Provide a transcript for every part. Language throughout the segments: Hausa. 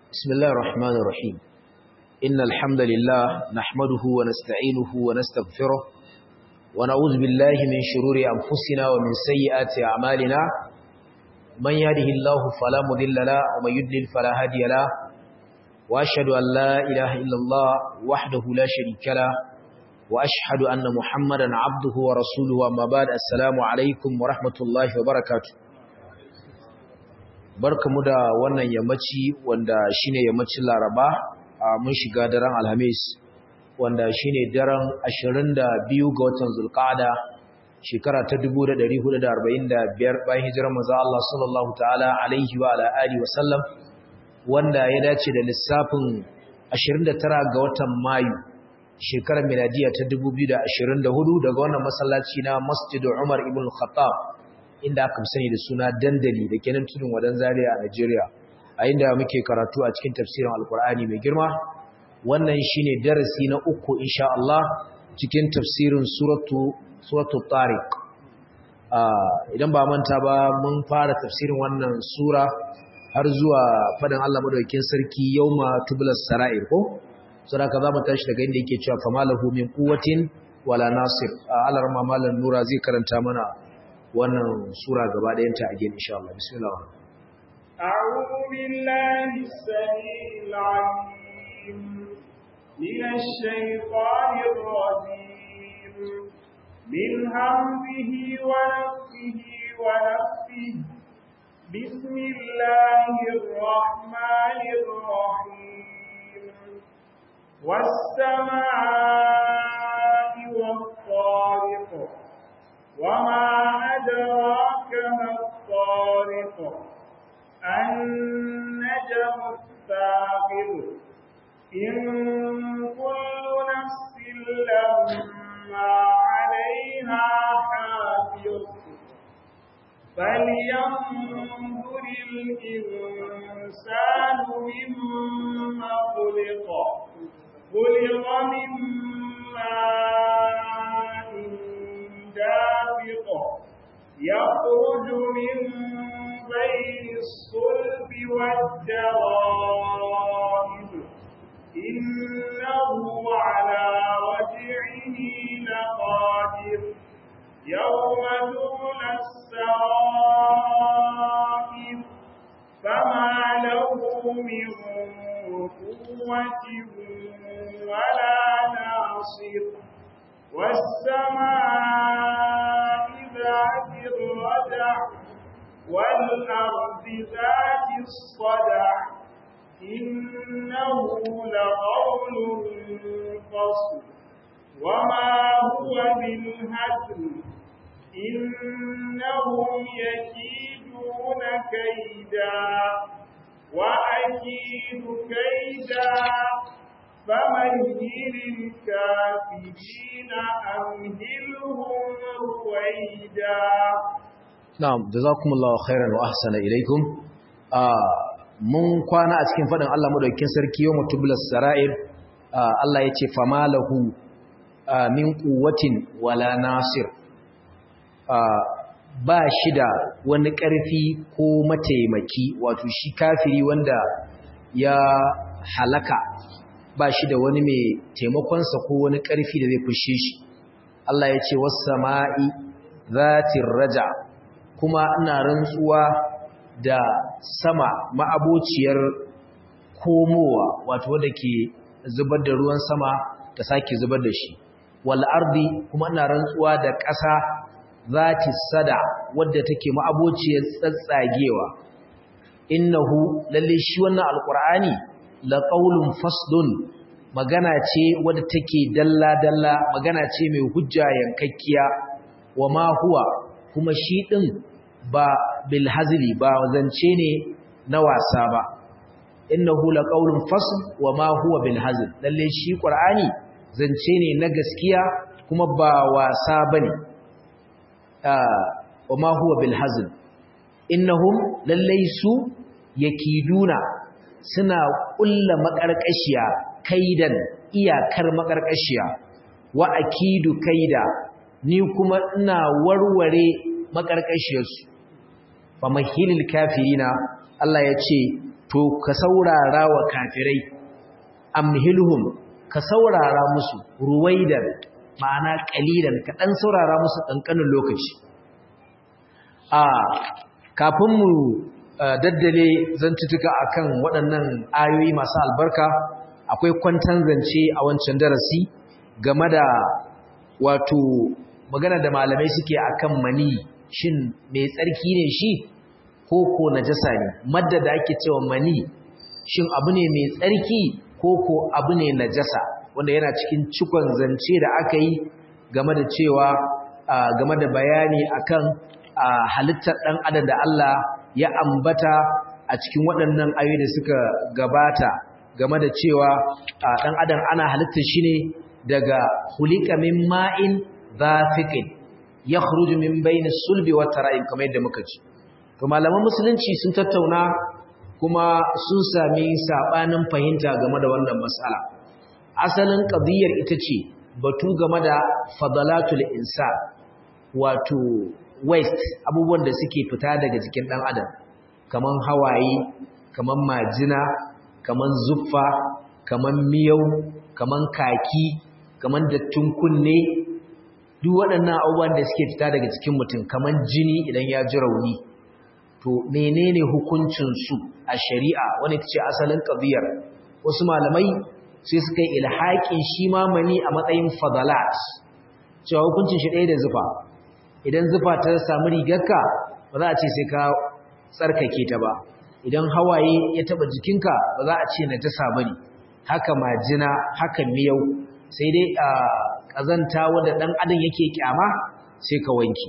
بسم الله الرحمن الرحيم إن الحمد لله نحمده ونستعينه ونستغفره ونعوذ بالله من شرور أنفسنا ومن سيئات أعمالنا من يهده الله فلا مضل له ومن يضلل فلا هادي له وأشهد أن لا إله إلا الله وحده لا شريك له وأشهد أن محمدا عبده ورسوله أما بعد السلام عليكم ورحمة الله وبركاته barkamu da wannan yammaci wanda shine yammacin Laraba a mun shiga daren Alhamis wanda shine daren 22 ga watan Zulqa'ada shekara ta 1445 bayan hijirar manzo Allah sallallahu ta'ala alaihi wa ala alihi wa sallam wanda ya dace da lissafin 29 ga watan Mayu shekarar miladiya ta 2024 daga wannan masallaci na Masjid Umar ibn Khattab inda aka sani da suna dandali da kenan tudun wadan zaria a Najeriya a inda muke karatu a cikin tafsirin Alkur'ani mai girma wannan shine darasi na uku insha Allah cikin tafsirin suratu suratu Tariq idan ba manta ba mun fara tafsirin wannan sura har zuwa fadan Allah madaukakin sarki yauma tublas sara'ir ko saboda za mu tashi daga inda yake cewa famalahu min quwwatin wala nasir Allah rahma malan nura zai karanta mana wannan sura gaba ɗayanta a gini insha Allah bismillah أعوذ بالله السميع العليم من الشيطان الرجيم من همزه ونفسه ونفسه بسم الله الرحمن الرحيم والسماء والطارق وما أدراك ما الطارق النجم الثاقب إن كل نفس لما عليها حافظ فلينظر الإنسان مما خلق خلق من ماء دافق يخرج من بين الصلب والدرائب إنه على رجعه لقادر يوم تبلى السرائر فما له من قوة ولا ناصر والسماء ذات الردع والأرض ذات الصدع إنه لقول فصل وما هو بالهزل إنهم يكيدون كيدا وأكيد كيدا فمهل الكافرين أمهلهم رويدا na'am jazakumullahu khairan wa ahsana ilaikum mun kwana a cikin fadin Allah madaukakin sarki yawm tublas sara'ir Allah yace famalahu min quwwatin wala nasir ba shi da wani ƙarfi ko mataimaki wato shi kafiri wanda ya halaka ba shi da wani mai taimakonsa ko wani ƙarfi da zai fushe shi Allah ya ce wasu sama'i zatin raja kuma ina rantsuwa da sama ma'abociyar komowa wato wadda ke zubar da ruwan sama ta sake zubar da shi wal ardi kuma ina rantsuwa da ƙasa zati sada wadda take ma'abociyar tsatsagewa innahu lalle shi wannan alqur'ani la qaulun faslun magana ce wadda take dalla dalla magana ce mai hujja yankakkiya wa ma huwa kuma shi din ba bil hazli ba zance ne na wasa ba innahu la qaulun fasl wa ma huwa bil hazl lalle shi qur'ani zance ne na gaskiya kuma ba wasa bane wa ma huwa bil hazl innahum lalle su yakiduna suna kulla makarkashiya kaidan iyakar makarkashiya wa akidu kaida ni kuma ina warware makarkashiyarsu fa mahilil kafirina Allah ya ce to ka saurara wa kafirai amhilhum ka saurara musu ruwaidan ma'ana kalilan ka dan saurara musu kankanin lokaci a kafin mu daddale zantutuka akan waɗannan ayoyi masu albarka akwai kwantan zance a wancan darasi game da wato magana da malamai suke akan mani shin mai tsarki ne shi ko ko najasa ne madda da ake cewa mani shin abu ne mai tsarki ko ko abu ne najasa wanda yana cikin cikon zance da aka yi game da cewa game da bayani akan halittar ɗan adam da Allah ya ambata a cikin waɗannan ayoyi da suka gabata game da cewa ɗan adam ana halittar shi ne daga hulika min ma'in zafiqin yakhruju min bayni sulbi wat tara'im kamar yadda muka ci to malaman musulunci sun tattauna kuma sun sami sabanin fahimta game da wannan mas'ala asalin qadiyar ita ce batu game da fadalatul insan wato waste abubuwan da suke fita daga jikin dan adam kaman hawaye kaman majina kaman zuffa kaman miyau kaman kaki kaman dattin kunne duk waɗannan abubuwan da suke fita daga cikin mutum kaman jini idan ya ji rauni to menene hukuncinsu a shari'a wani ta ce asalin ƙabiyar wasu malamai sai suka yi ilhaƙin shi mamani a matsayin fadalat cewa hukuncin shi ɗaya da zufa idan zufa ta samu rigarka ba za a ce sai ka tsarkake ta ba idan hawaye ya taɓa jikinka ba za a ce na ta sabari haka majina haka miyau sai dai a ƙazanta wadda ɗan adam yake kyama sai ka wanki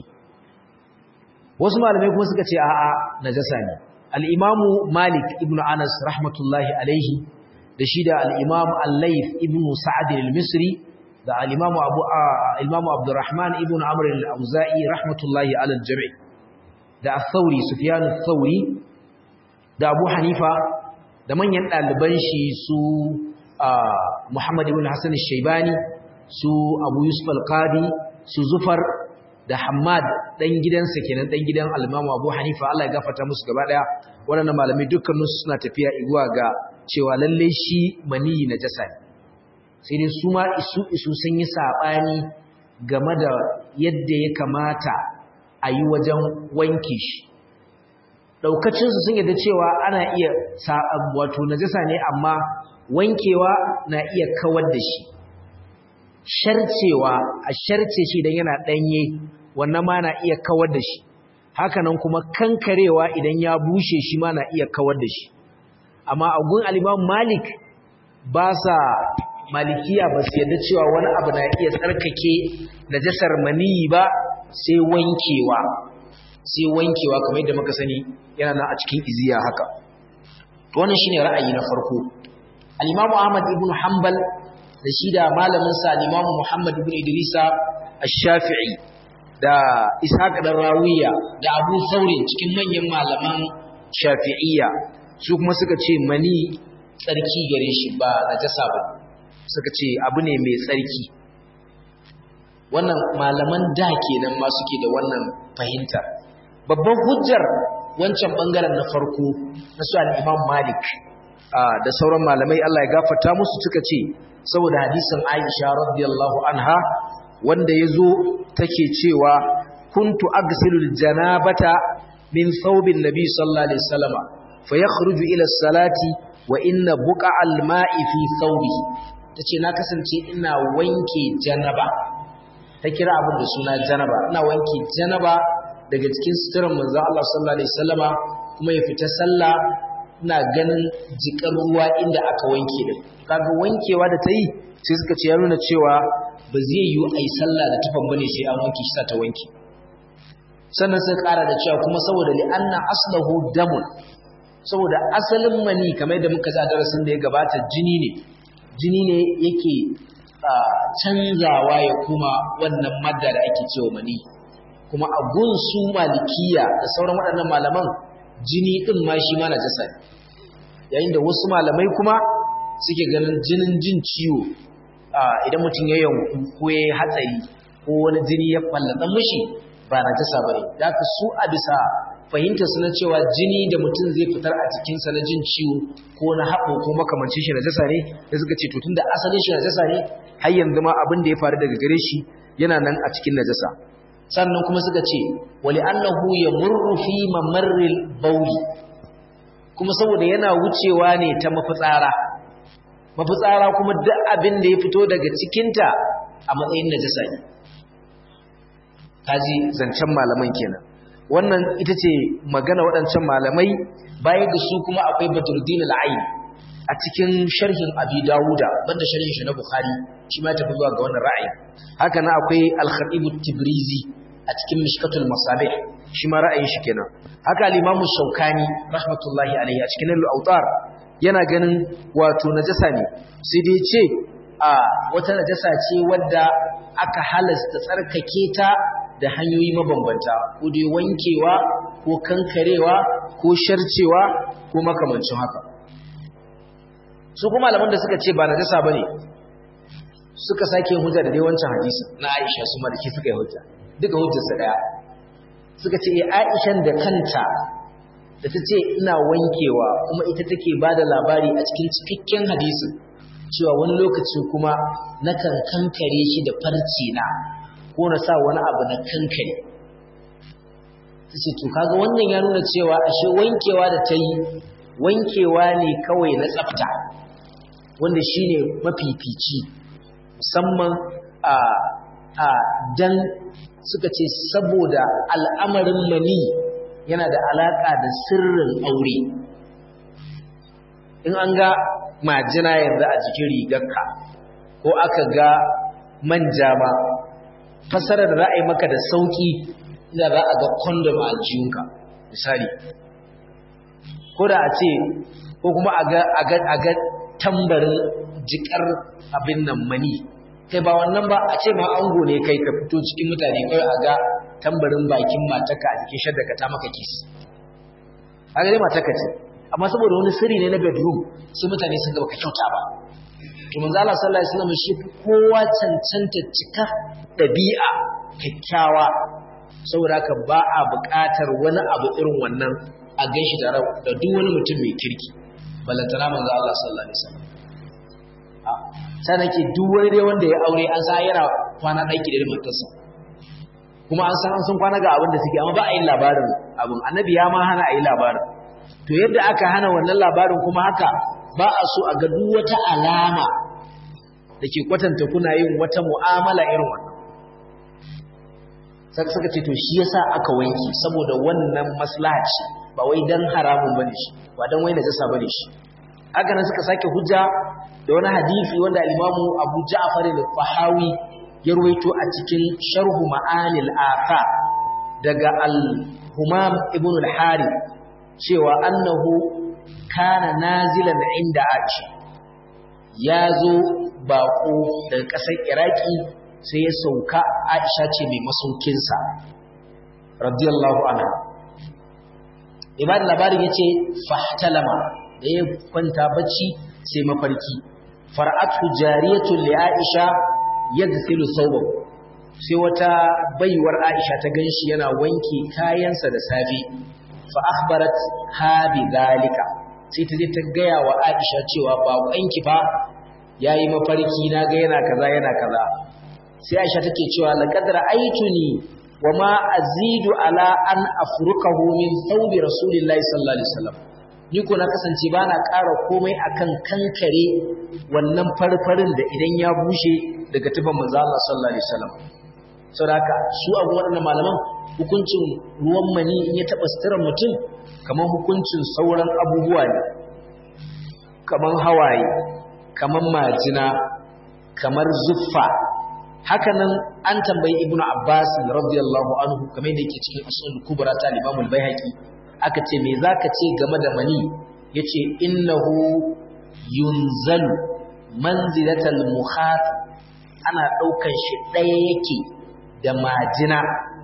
wasu malamai kuma suka ce a'a najasa ne al-imamu malik ibn anas rahmatullahi alaihi da shi da al-imam al-layth ibn sa'd al-misri da al-imamu abu al-imamu abdurrahman ibn amr al-auza'i rahmatullahi ala al-jami' da al-thawri sufyan al-thawri da abu hanifa da manyan ɗaliban shi su muhammad ibn hasan al-shaybani su abu yusuf al-qadi su zufar da Hamad dan gidansa kenan dan gidan al-Imam Abu Hanifa Allah ya gafarta musu gaba daya waɗannan malamai dukkanin su suna tafiya iguwa ga cewa lalle shi mani najasa ne sai dai su ma isu isu sun yi sabani game da yadda ya kamata a yi wajen wanke shi daukacin su sun yadda cewa ana iya wato najasa ne amma wankewa na iya kawar da shi sharcewa a sharce shi idan yana danye wannan ma na iya kawar da shi hakanan kuma kankarewa idan ya bushe shi ma na iya kawar da shi amma a gun al-Imam Malik ba sa malikiya ba su yadda cewa wani abu na iya tsarkake najasar maniyi ba sai wankewa sai wankewa kamar yadda muka sani yana nan a cikin iziya haka to wannan shine ra'ayi na farko al-Imam Ahmad ibn Hanbal da shi da malamin sa Imam Muhammad ibn Idrisa Ash-Shafi'i da Ishaq dan Rawiya da Abu Thawrin cikin manyan malaman Shafi'iyya su kuma suka ce mani tsarki gare shi ba najasa ba suka ce abu ne mai tsarki wannan malaman da kenan ma suke da wannan fahimta babban hujjar wancan bangaren na farko na su al-Imam Malik da sauran malamai Allah ya gafarta musu suka ce saboda hadisin Aisha radiyallahu anha wanda yazo take cewa kuntu aghsilul janabata min thawbin nabi sallallahu alaihi wasallama fayakhruju ila salati wa inna buqa'al ma'i fi thawbi tace na kasance ina wanke janaba ta kira abin da suna janaba ina wanke janaba daga cikin suturar manzo Allah sallallahu alaihi wasallama kuma ya fita sallah ina ganin jikar ruwa inda aka wanke din kaga wankewa da ta yi sai suka ce ya nuna cewa ba zai yi ai sallah da tufan bane sai an wanke shi ta wanke sannan sai kara da cewa kuma saboda li anna aslahu damun saboda asalin mani kamar da muka sa darasin da ya gabata jini ne jini ne yake canzawa ya kuma wannan madda da ake cewa mani kuma a gun su malikiya da sauran waɗannan malaman jini ɗin ma shi ma najasa ne yayin da wasu malamai kuma suke ganin jinin jin ciwo idan mutum ya yanku ko ya yi hatsari ko wani jini ya fallata mishi ba najasa ba ne da su a bisa fahimta suna cewa jini da mutum zai fitar a jikinsa na jin ciwo ko na haɓo ko makamancin shi najasa ne da suka ce tutun da asalin shi najasa ne har yanzu ma abin da ya faru daga gare shi yana nan a cikin najasa sannan kuma suka ce wali annahu yamurru fi mamarril bauli kuma saboda yana wucewa ne ta mafitsara mafitsara kuma duk abin da ya fito daga cikinta a matsayin najasa ne kaji zancen malaman kenan wannan ita ce magana waɗancan malamai bayan da su kuma akwai badruddin al-ayn a cikin sharhin abi dawuda banda sharhin shi na bukhari shi ma tafi zuwa ga wannan ra'ayi haka na akwai al-khatib tibrizi a cikin mishkatul masabih shi ma ra'ayin shi kenan haka al-imam shaukani rahmatullahi alayhi a cikin al-awtar yana ganin wato najasa ne sai dai ce a wata najasa ce wadda aka halasta tsarkake ta da hanyoyi mabambanta ko dai wankewa ko kankarewa ko sharcewa ko makamancin haka su kuma malaman da suka ce ba najasa bane suka sake hujja da dai wancan hadisi na Aisha su maliki suka yi hujja duka hujjar su daya suka ce eh Aishan da kanta da ta ce ina wankewa kuma ita take bada labari a cikin cikakken hadisin cewa wani lokaci kuma nakan kankare shi da farce na ko na sa wani abu na kankare ta ce to kaga wannan ya nuna cewa ashe wankewa da ta yi wankewa ne kawai na tsafta wanda shine mafifici musamman a a dan suka ce saboda al'amarin mani yana da alaka da sirrin aure in an ga majina yanzu a jikin rigarka ko aka ga manja ma fasarar da za a yi maka da sauki da za a ga kondom a jiyunka misali ko da a ce ko kuma a ga tambarin jikar abin nan mani kai ba wannan ba a ce ma ango ne kai ka fito cikin mutane kawai a ga tambarin bakin mataka a jikin shadda ka ta maka kis a gare mataka ce amma saboda wani sirri ne na bedroom sai mutane sun gaba ka kyauta ba to manzo Allah sallallahu alaihi wasallam shi kowa cancanta cika dabi'a kyakkyawa saboda haka ba a buƙatar wani abu irin wannan a ganshi da da duk wani mutum mai kirki balantana manzo Allah sallallahu alaihi wasallam sai nake duk wani dai wanda ya aure an sa yana kwana ɗaki da matarsa kuma an san an san kwana ga abin da suke amma ba a yi labarin abin annabi ya ma hana a yi labarin to yadda aka hana wannan labarin kuma haka ba a so a ga duk wata alama da ke kwatanta kuna yin wata mu'amala irin wannan saka suka ce to shi yasa aka wanki saboda wannan maslaha ce ba wai dan haramun bane shi ba dan wai najasa bane shi haka nan suka sake hujja da wani hadisi wanda al-Imamu Abu Ja'far al-Fahawi ya ruwaito a cikin Sharhu Ma'anil Afa daga al-Humam ibn al-Harith cewa annahu kana nazilan inda Aisha ya zo baƙo daga ƙasar Iraki sai ya sauka Aisha ce mai masaukinsa radiyallahu anha ibadin labarin yace fahtalama da ya kwanta bacci sai mafarki far'atu jariyatu li Aisha yadsilu thawbahu sai wata baiwar Aisha ta ganshi yana wanke kayansa da safe fa akhbarat ha bi dalika sai ta je ta gaya wa Aisha cewa baƙonki fa yayi mafarki na ga yana kaza yana kaza sai Aisha take cewa laqad ra'aytuni wama azidu ala an afrukahu min thawbi rasulillahi sallallahu alaihi wasallam ni ko na kasance bana ƙara komai akan kankare wannan farfarin da idan ya bushe daga tufan manzo Allah sallallahu alaihi wasallam saboda haka su abu waɗannan malaman hukuncin ruwan mani in ya taɓa suturar mutum kamar hukuncin sauran abubuwa ne kamar hawaye kamar majina kamar zuffa hakanan an tambayi ibnu abbas radiyallahu anhu kamar yadda yake cikin usul kubra ta imam al-baihaqi aka ce me zaka ce game da mani yace innahu yunzalu manzilatal mukhat ana daukan shi daya yake da majina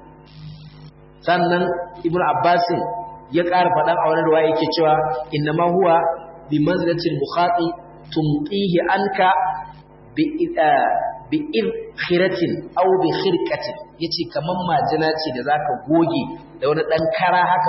sannan ibnu abbas ya ƙara faɗan a wani ruwa yake cewa innama huwa bi manzilatil mukhati tumtihi anka bi bi khiratin aw bi khirqatin yace kaman majina ce da zaka goge da wani dan kara haka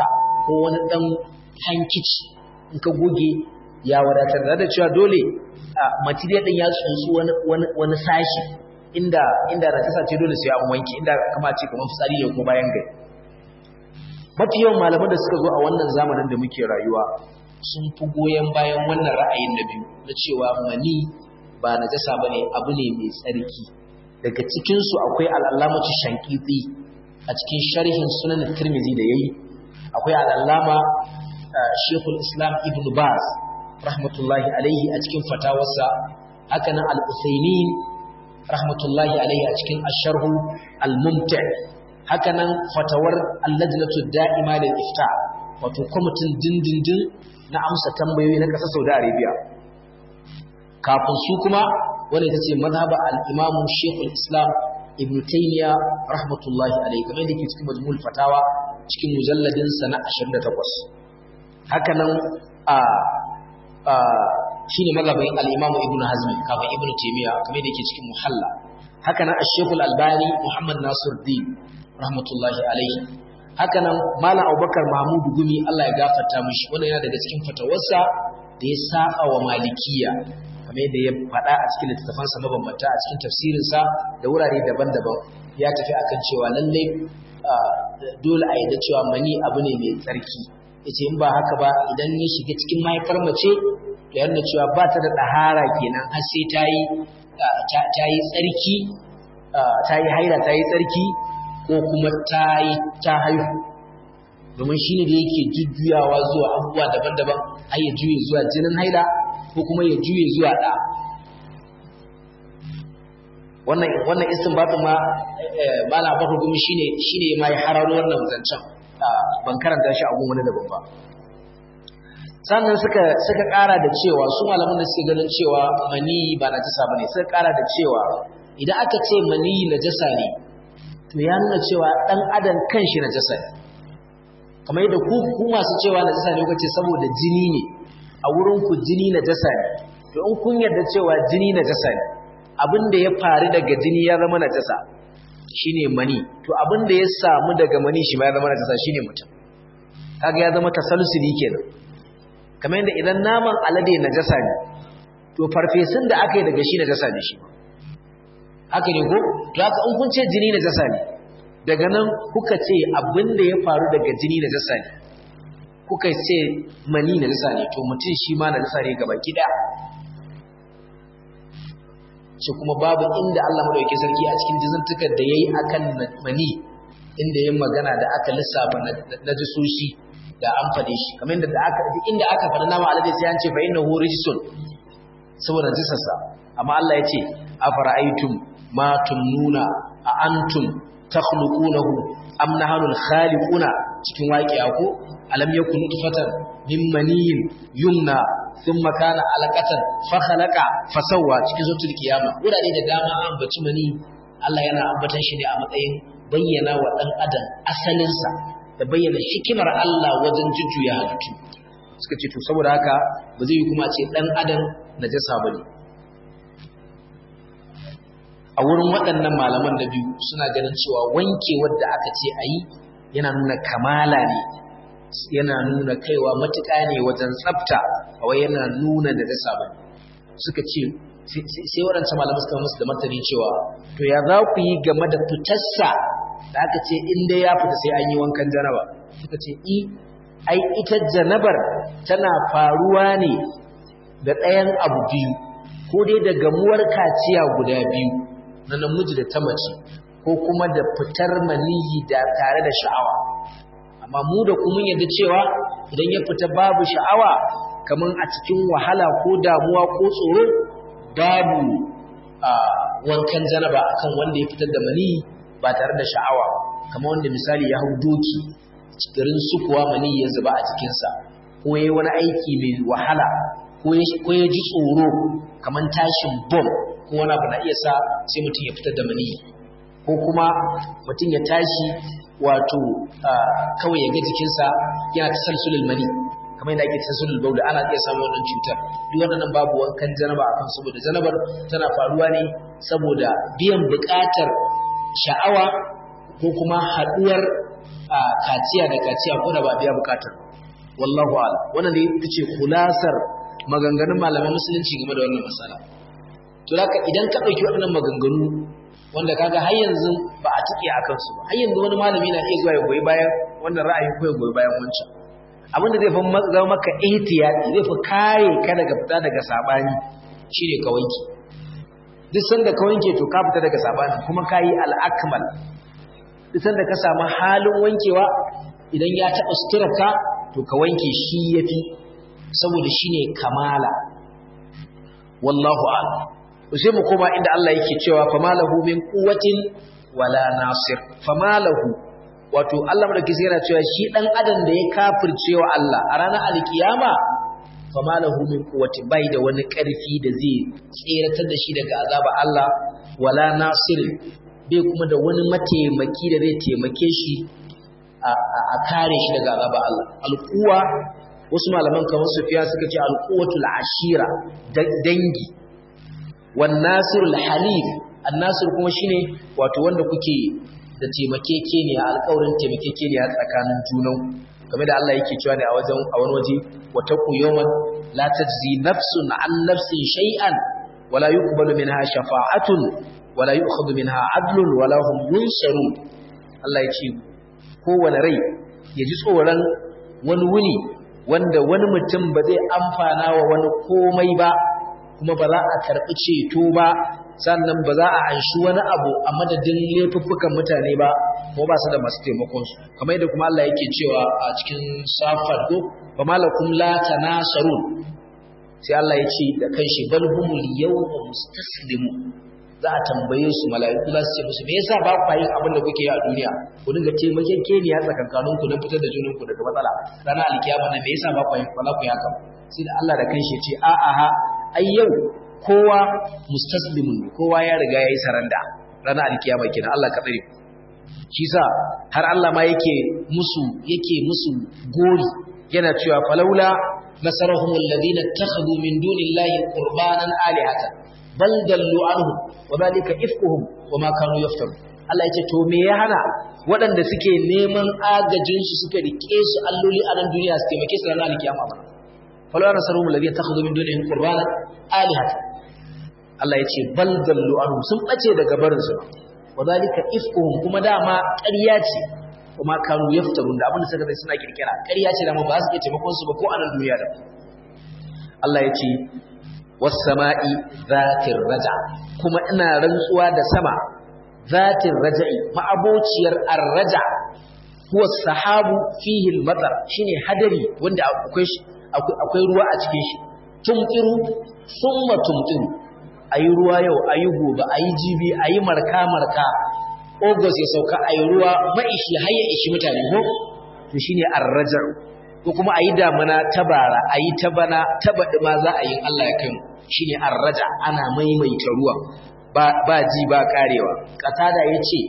ko wani ɗan hankici in ka goge ya wadatar da cewa dole material ɗin ya tsuntsu wani sashi inda inda najasa ce dole sai an wanke inda kama ce kamar fitsari ne ko bayan gari mafi yawan malaman da suka zo a wannan zamanin da muke rayuwa sun fi goyon bayan wannan ra'ayin na biyu na cewa mani ba najasa bane abu ne mai tsarki daga cikin su akwai al'allamatu shankiti a cikin sharhin sunan tirmizi da yayi akwai al'allama shekul islam ibn baz rahmatullahi alaihi a cikin fatawarsa haka nan al-usaimin rahmatullahi alaihi a cikin asharhu al-mumti haka nan fatawar allajnatu da'ima lil ifta wato kwamitin dindindin na amsa tambayoyi na ƙasar Saudi Arabia kafin su kuma wanda ita ce mazhaba al-Imam Sheikhul Islam Ibn Taymiyyah rahmatullahi alaihi kamar da yake cikin majmu'ul fatawa cikin mujalladin sa na 28 haka nan a shine mazhabin al-Imam Ibn Hazm kafin Ibn Taymiyyah kamar da yake cikin Muhalla haka nan Sheikh al-Albani Muhammad Nasiruddin rahmatullahi alaihi haka nan Malam Abubakar Mahmud Gumi Allah ya gafarta mishi wannan yana daga cikin fatawarsa da ya saba wa Malikiya kamar yadda ya faɗa a cikin littattafansa mabambanta a cikin tafsirinsa da wurare daban-daban ya tafi akan cewa lallai dole a yadda cewa mani abu ne mai tsarki yace in ba haka ba idan ya shiga cikin mahaifar mace to yana cewa ba ta da ɗahara kenan har sai ta yi ta yi tsarki ta yi haila ta yi tsarki ko kuma ta yi ta haihu domin shine da yake jujjuyawa zuwa abubuwa daban-daban har ya juye zuwa jinin haila ko kuma ya juye zuwa ɗa wannan wannan istinbatin ma mala bakar gumi shine shine ma ya hararo wannan zancen ban karanta shi a gun wani daban ba sannan suka suka ƙara da cewa su malaman da suke ganin cewa mani ba najasa bane suka ƙara da cewa idan aka ce mani najasa ne to ya nuna cewa dan adam kanshi najasa ne kamar yadda ku ku masu cewa najasa ne kace saboda jini ne a wurin ku jini najasa ne to in kun yarda cewa jini najasa ne abin da ya faru daga jini ya zama najasa shine mani to abin da ya samu daga mani shi ma ya zama najasa shine mutum kaga ya zama tasalsuli kenan kamar yadda idan naman alade najasa ne to farfesun da aka yi daga shi najasa ne shi haka ne ko to haka in kun ce jini najasa ne daga nan kuka ce abin da ya faru daga jini najasa ne kuka ce mani najasa ne to mutum shi ma najasa ne gaba gida ce kuma babu inda Allah madauke sarki a cikin jizantukar da yayi akan mani inda yayin magana da aka lissafa na jisoshi da an fade shi kamar inda da aka inda aka fada nama alade sai an ce fa innahu rijsun saboda jisarsa amma Allah ya ce afara'aytum ma tumnuna a antum takhluqunahu am nahnu al-khaliquna cikin waqi'a ko alam yakun nutfatan min maniyin yumna thumma kana alaqatan fa khalaqa fa sawwa cikin suratul qiyama wurare da dama an baci mani Allah yana ambatan shi ne a matsayin bayyana wa dan adam asalin sa da bayyana hikimar Allah wajen jujjuya halittu suka ce to saboda haka ba zai yi kuma ce dan adam najasa bane a wurin waɗannan malaman da biyu suna ganin cewa wanke wadda aka ce a yi yana nuna kamala ne yana nuna kaiwa matuƙa ne wajen tsafta kawai yana nuna da dasa ba suka ce sai waɗancan malamai suka musu da martani cewa to ya za ku yi game da fitarsa da aka ce in dai ya fita sai an yi wankan janaba suka ce i ai ita janabar tana faruwa ne da ɗayan abu biyu ko dai da gamuwar kaciya guda biyu na namiji da ta mace ko kuma da fitar maniyi da tare da sha'awa amma mu da kuma yadda cewa idan ya fita babu sha'awa kaman a cikin wahala ko damuwa ko tsoro babu wankan janaba akan wanda ya fitar da maniyi ba tare da sha'awa kamar wanda misali ya hau doki garin sukuwa maniyi ya zuba a cikinsa ko ya yi wani aiki mai wahala ko ya ji tsoro kamar tashin bom ko wani abu na iya sa sai mutum ya fitar da maniyi ko kuma mutum ya tashi wato kawai ya ga jikinsa yana ta salsulul mani kamar yadda ake tasalsulul bauda ana iya samun wannan cutar duk waɗannan babu wankan janaba akan saboda janabar tana faruwa ne saboda biyan buƙatar sha'awa ko kuma haɗuwar kaciya da kaciya ko da ba biya bukatar wallahu a'lam wannan ne ita ce kulasar maganganun malaman musulunci game da wannan masala to haka idan ka dauki waɗannan maganganu wanda kaga har yanzu ba a tike akan su ba har yanzu wani malami na iya zuwa ya goyi bayan wannan ra'ayi ko ya goyi bayan wancan abin da zai fi zama maka ihtiyati zai fi kare ka daga fita daga sabani shine ka wanke duk sanda ka wanke to ka fita daga sabani kuma ka yi al'akmal duk sanda ka samu halin wankewa idan ya taɓa suturarka to ka wanke shi ya fi saboda shi ne kamala wallahu a'lam sai mu koma inda Allah yake cewa famalahu min quwwatin wala nasir famalahu wato Allah madauki yana cewa shi dan adam da ya kafirce wa Allah a ranar alkiyama famalahu min quwwatin bai da wani karfi da zai tseratar da shi daga azaba Allah wala nasir bai kuma da wani mataimaki da zai taimake shi a kare shi daga azaba Allah alquwa wasu malaman kamar Sufyan suka ce alquwatul ashira dangi wan nasirul halif annasir kuma shine wato wanda kuke da taimakekeniya alƙawarin taimakekeniya tsakanin junan game da Allah yake cewa ne a wajen a wani waje wa taqu yawman la tajzi nafsun an nafsin shay'an wala yuqbalu minha shafa'atun wala yu'khadhu minha 'adlun wala hum yunsarun Allah ya ce kowane rai ya ji tsoron wani wuni wanda wani mutum ba zai amfana wa wani komai ba kuma ba za a karɓi ceto ba sannan ba za a anshi wani abu a madadin laifuffukan mutane ba ko ba su da masu taimakon su kamar yadda kuma Allah yake cewa a cikin safar ko fa malakum la tanasarun sai Allah ya ce da kanshi bal humul yawma mustaslimu za a tambaye su mala'iku za su ce musu me yasa ba ku yin abin da kuke yi a duniya ku dinga taimakon keniya tsakankanin ku don fitar da junan ku daga matsala ranar alkiyama na me yasa ba ku yin ba ku yi haka sai da Allah da kanshi ya ce a a ha ai yau kowa mustaslimun kowa ya riga yayi saranda ranar alkiyama kenan Allah ka tsare shi sa har Allah ma yake musu yake musu gori yana cewa falaula nasarahum alladhina ittakhadhu min dunillahi qurbanan alihatan bal dallu anhu wa dhalika ifkuhum wama kanu yaftaru Allah yace to me ya hana waɗanda suke neman agajin su suka rike su alloli a nan duniya su taimake su ranar alkiyama ba falaula nasarahum alladhina ittakhadhu min dunillahi qurbanan alihatan Allah yace bal dallu anhu sun bace daga barin su wa dhalika ifkuhum kuma dama ƙarya ce kuma kanu yaftarun da abin da suka suna kirkira ƙarya ce da ba su iya taimakon su ba ko a nan duniya da Allah ya ce was-sama'i zatir raja kuma ina rantsuwa da sama zatir raja'i ma'abociyar ar-raja huwa sahabu fihi al-matar shine hadari wanda akwai akwai ruwa a cikin shi tumtiru thumma tumtiru ayi ruwa yau ayi gobe ayi jibi ayi marka marka Ogos ya sauka a yi ruwa ma'ishi har ya ishi mutane ko to shine arrajar ko kuma a yi damuna ta bara a yi ta bana ta baɗi ma za a yi Allah ya kai mu shine arraja ana maimaita ruwa ba ji ba karewa katada ya ce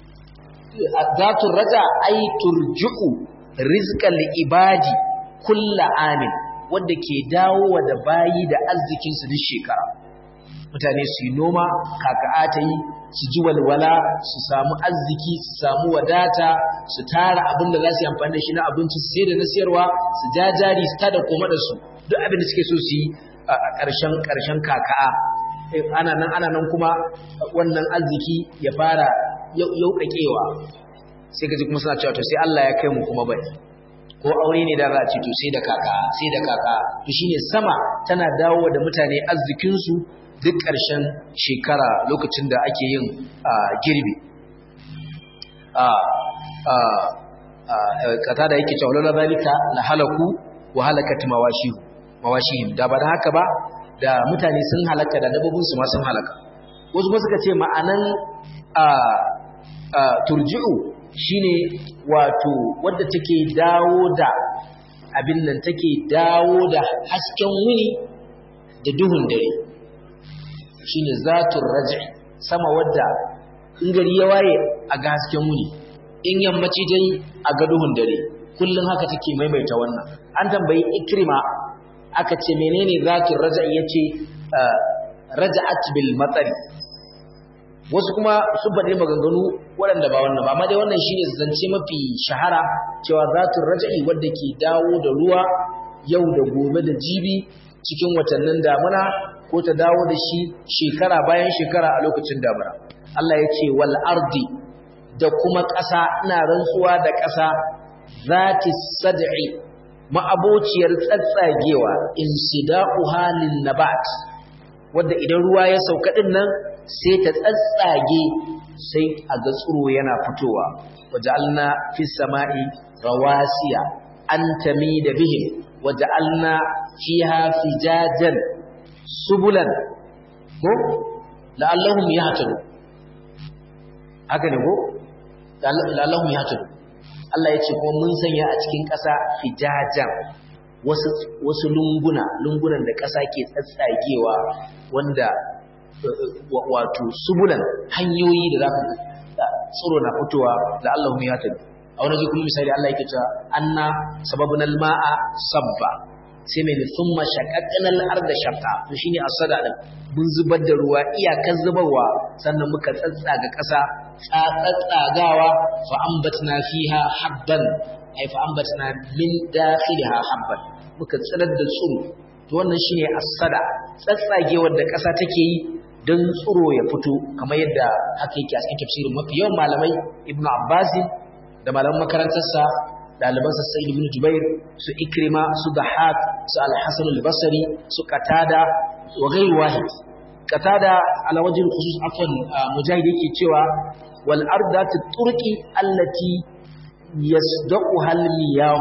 zatun raja ai turju'u rizqal ibadi kulla amin wanda ke dawo da bayi da arzikinsu duk shekara mutane su yi noma kaka'a ta yi su ji walwala su samu arziki su samu wadata su tara abin da za su yi amfani da shi na abinci su sai da na siyarwa su ja jari su tada koma da su duk abin da suke so su yi a ƙarshen ƙarshen kaka'a ana nan ana nan kuma wannan arziki ya fara yauƙaƙewa sai ka ji kuma suna cewa to sai Allah ya kai mu kuma bai ko aure ne da za a ce to sai da kaka sai da kaka to shine sama tana dawo da mutane arzikinsu duk ƙarshen shekara lokacin da ake yin girbi kata da yake cewa lalla zalika la halaku wa halakat mawashihu mawashihim da ba da haka ba da mutane sun halaka da dabbobin su ma sun halaka wasu ba suka ce ma'anan turji'u shine wato wadda take dawo da abin nan take dawo da hasken wuni da duhun dare shine zatul raj'i sama wadda in gari ya waye a ga hasken wuni in yammaci dai a ga duhun dare kullun haka take maimaita wannan an tambayi ikrima aka ce menene zatul raj'i yace raja'at bil matsari wasu kuma sun faɗi maganganu waɗanda ba wannan ba amma dai wannan shine zance mafi shahara cewa zatun raja'i wadda ke dawo da ruwa yau da gobe da jibi cikin watannin damuna ko ta dawo da shi shekara bayan shekara a lokacin damuna Allah ya ce wal ardi da kuma ƙasa ina rantsuwa da ƙasa zati sad'i ma'abociyar tsatsagewa insida'u halin nabat wanda idan ruwa ya sauka din nan sai ta tsatsage sai a ga tsiro yana fitowa waja'alna fis sama'i rawasiya an tamida bihim waja'alna fiha fijajan subulan ko la'allahum yahtadun haka ne ko la'allahum yahtadun Allah ya ce kuma mun sanya a cikin ƙasa fijajan wasu wasu lunguna lungunan da ƙasa ke tsatsagewa wanda wato subulan hanyoyi da za ka tsiro na fitowa da Allah ya tabi a wani kuma misali Allah yake cewa anna sababun alma'a sabba sai mai thumma shaqaqna al-arda shaqqa to shine asada din mun zubar da ruwa iyakar zubarwa sannan muka tsatsaga ƙasa tsatsagawa fa ambatna fiha habban ay fa ambatna min dakhiliha habban muka tsirar da tsiro to wannan shine asada tsatsagewar da ƙasa take yi don tsiro ya fito kamar yadda haka yake a cikin tafsirin mafi yawan malamai ibnu abbas da malaman makarantarsa ɗalibansa sai ibnu jubair su ikrima su dahak su al-hasan al-basri su qatada wa ghayr wahid qatada ala wajhi khusus afwan mujahid yake cewa wal ardatu turqi allati yasdaqu hal miyah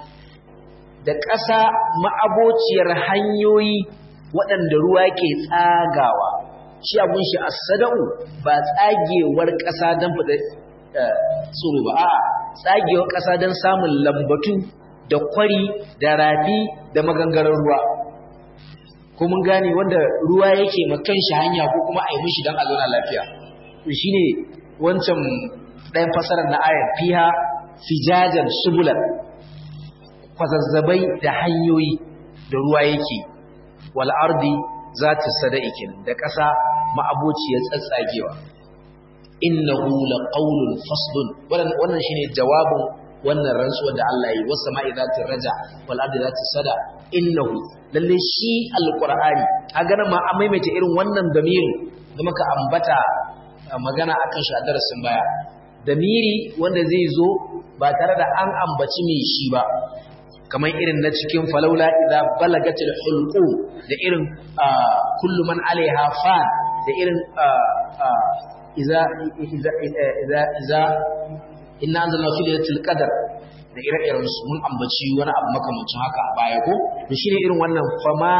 da ƙasa ma'abociyar hanyoyi waɗanda ruwa ke tsagawa shi abun shi as-sada'u ba tsagewar ƙasa don fada tsoro ba a tsagewar ƙasa don samun lambatu da kwari da rafi da magangarar ruwa ko mun gane wanda ruwa yake makan shi hanya ko kuma a yi mishi don a zauna lafiya shi ne wancan ɗayan fasarar na ayar fiha fijajan subulan kwazazzabai da hanyoyi da ruwa yake wal ardi za ta sada'i kenan da ƙasa ma'abociyar tsatsagewa innahu laqawlun faslun wannan shine jawabin wannan rantsuwa da Allah yi was sama'i zati raja wal ardi zati sada innahu lalle shi alqur'ani kaga nan ma an maimaita irin wannan damiri da muka ambata magana akan shi a darasin baya damiri wanda zai zo ba tare da an ambaci mai shi ba kamar irin na cikin falaula idza balagatil hulqu da irin kullu man alaiha fan da irin idza idza idza idza inna anzalna fi lailatul qadr da ire-iren su mun ambaci wani abu makamancin haka a baya ko to shine irin wannan fama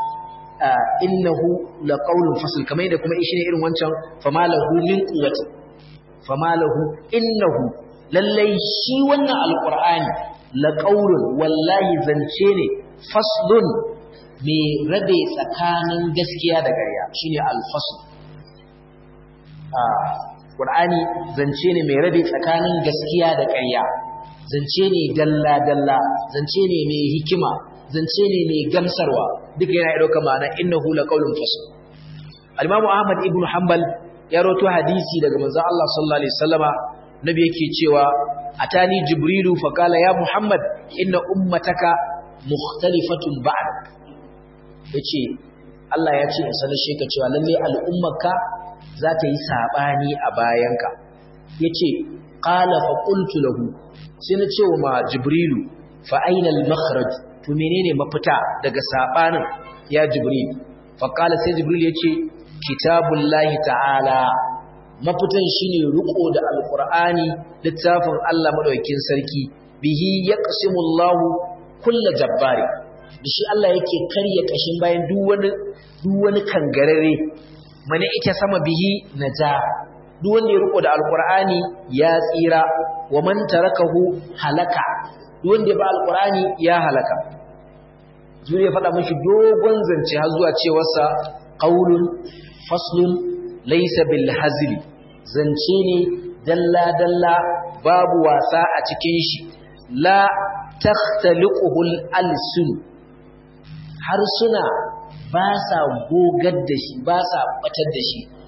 innahu laqawlun fasl kamar da kuma shine irin wancan fama lahu min quwwati fama lahu innahu lallai shi wannan alqur'ani laƙaurin wallahi zance ne faslun mai rabe tsakanin gaskiya da ƙarya shine alfasul ƙur'ani zance ne mai rabe tsakanin gaskiya da ƙarya zance ne dalla-dalla zance ne mai hikima zance ne mai gamsarwa duka yana ɗauka ma'ana innahu laqaulun fasl al-imamu ahmad ibn hanbal ya rawaito hadisi daga manzon Allah sallallahu alaihi wasallama nabi yake cewa atani jibrilu faqala ya muhammad inna ummataka mukhtalifatun ba'dak yace Allah ya ce in sanar sheka cewa lalle al'ummarka za ta yi sabani a bayanka yace qala fa qultu lahu sai na ce wa jibrilu fa aina al-makhraj to menene mafita daga sabanin ya jibril fa qala sai jibril yace kitabullahi ta'ala mafitan shine riko da alqur'ani littafin Allah madaukakin sarki bihi yaqsimullahu kullu jabbari da shi Allah yake karya kashin bayan duk wani duk wani kangarare mane ita sama bihi naja duk wanda ya riko da alqur'ani ya tsira wa man tarakahu halaka duk wanda ya ba alqur'ani ya halaka zuri ya faɗa mishi dogon zance har zuwa cewarsa qaulun faslun laysa bil hazli zance ne dalla dalla babu wasa a cikin shi la takhtaliquhu al alsun harsuna ba sa gogar da shi ba sa batar da shi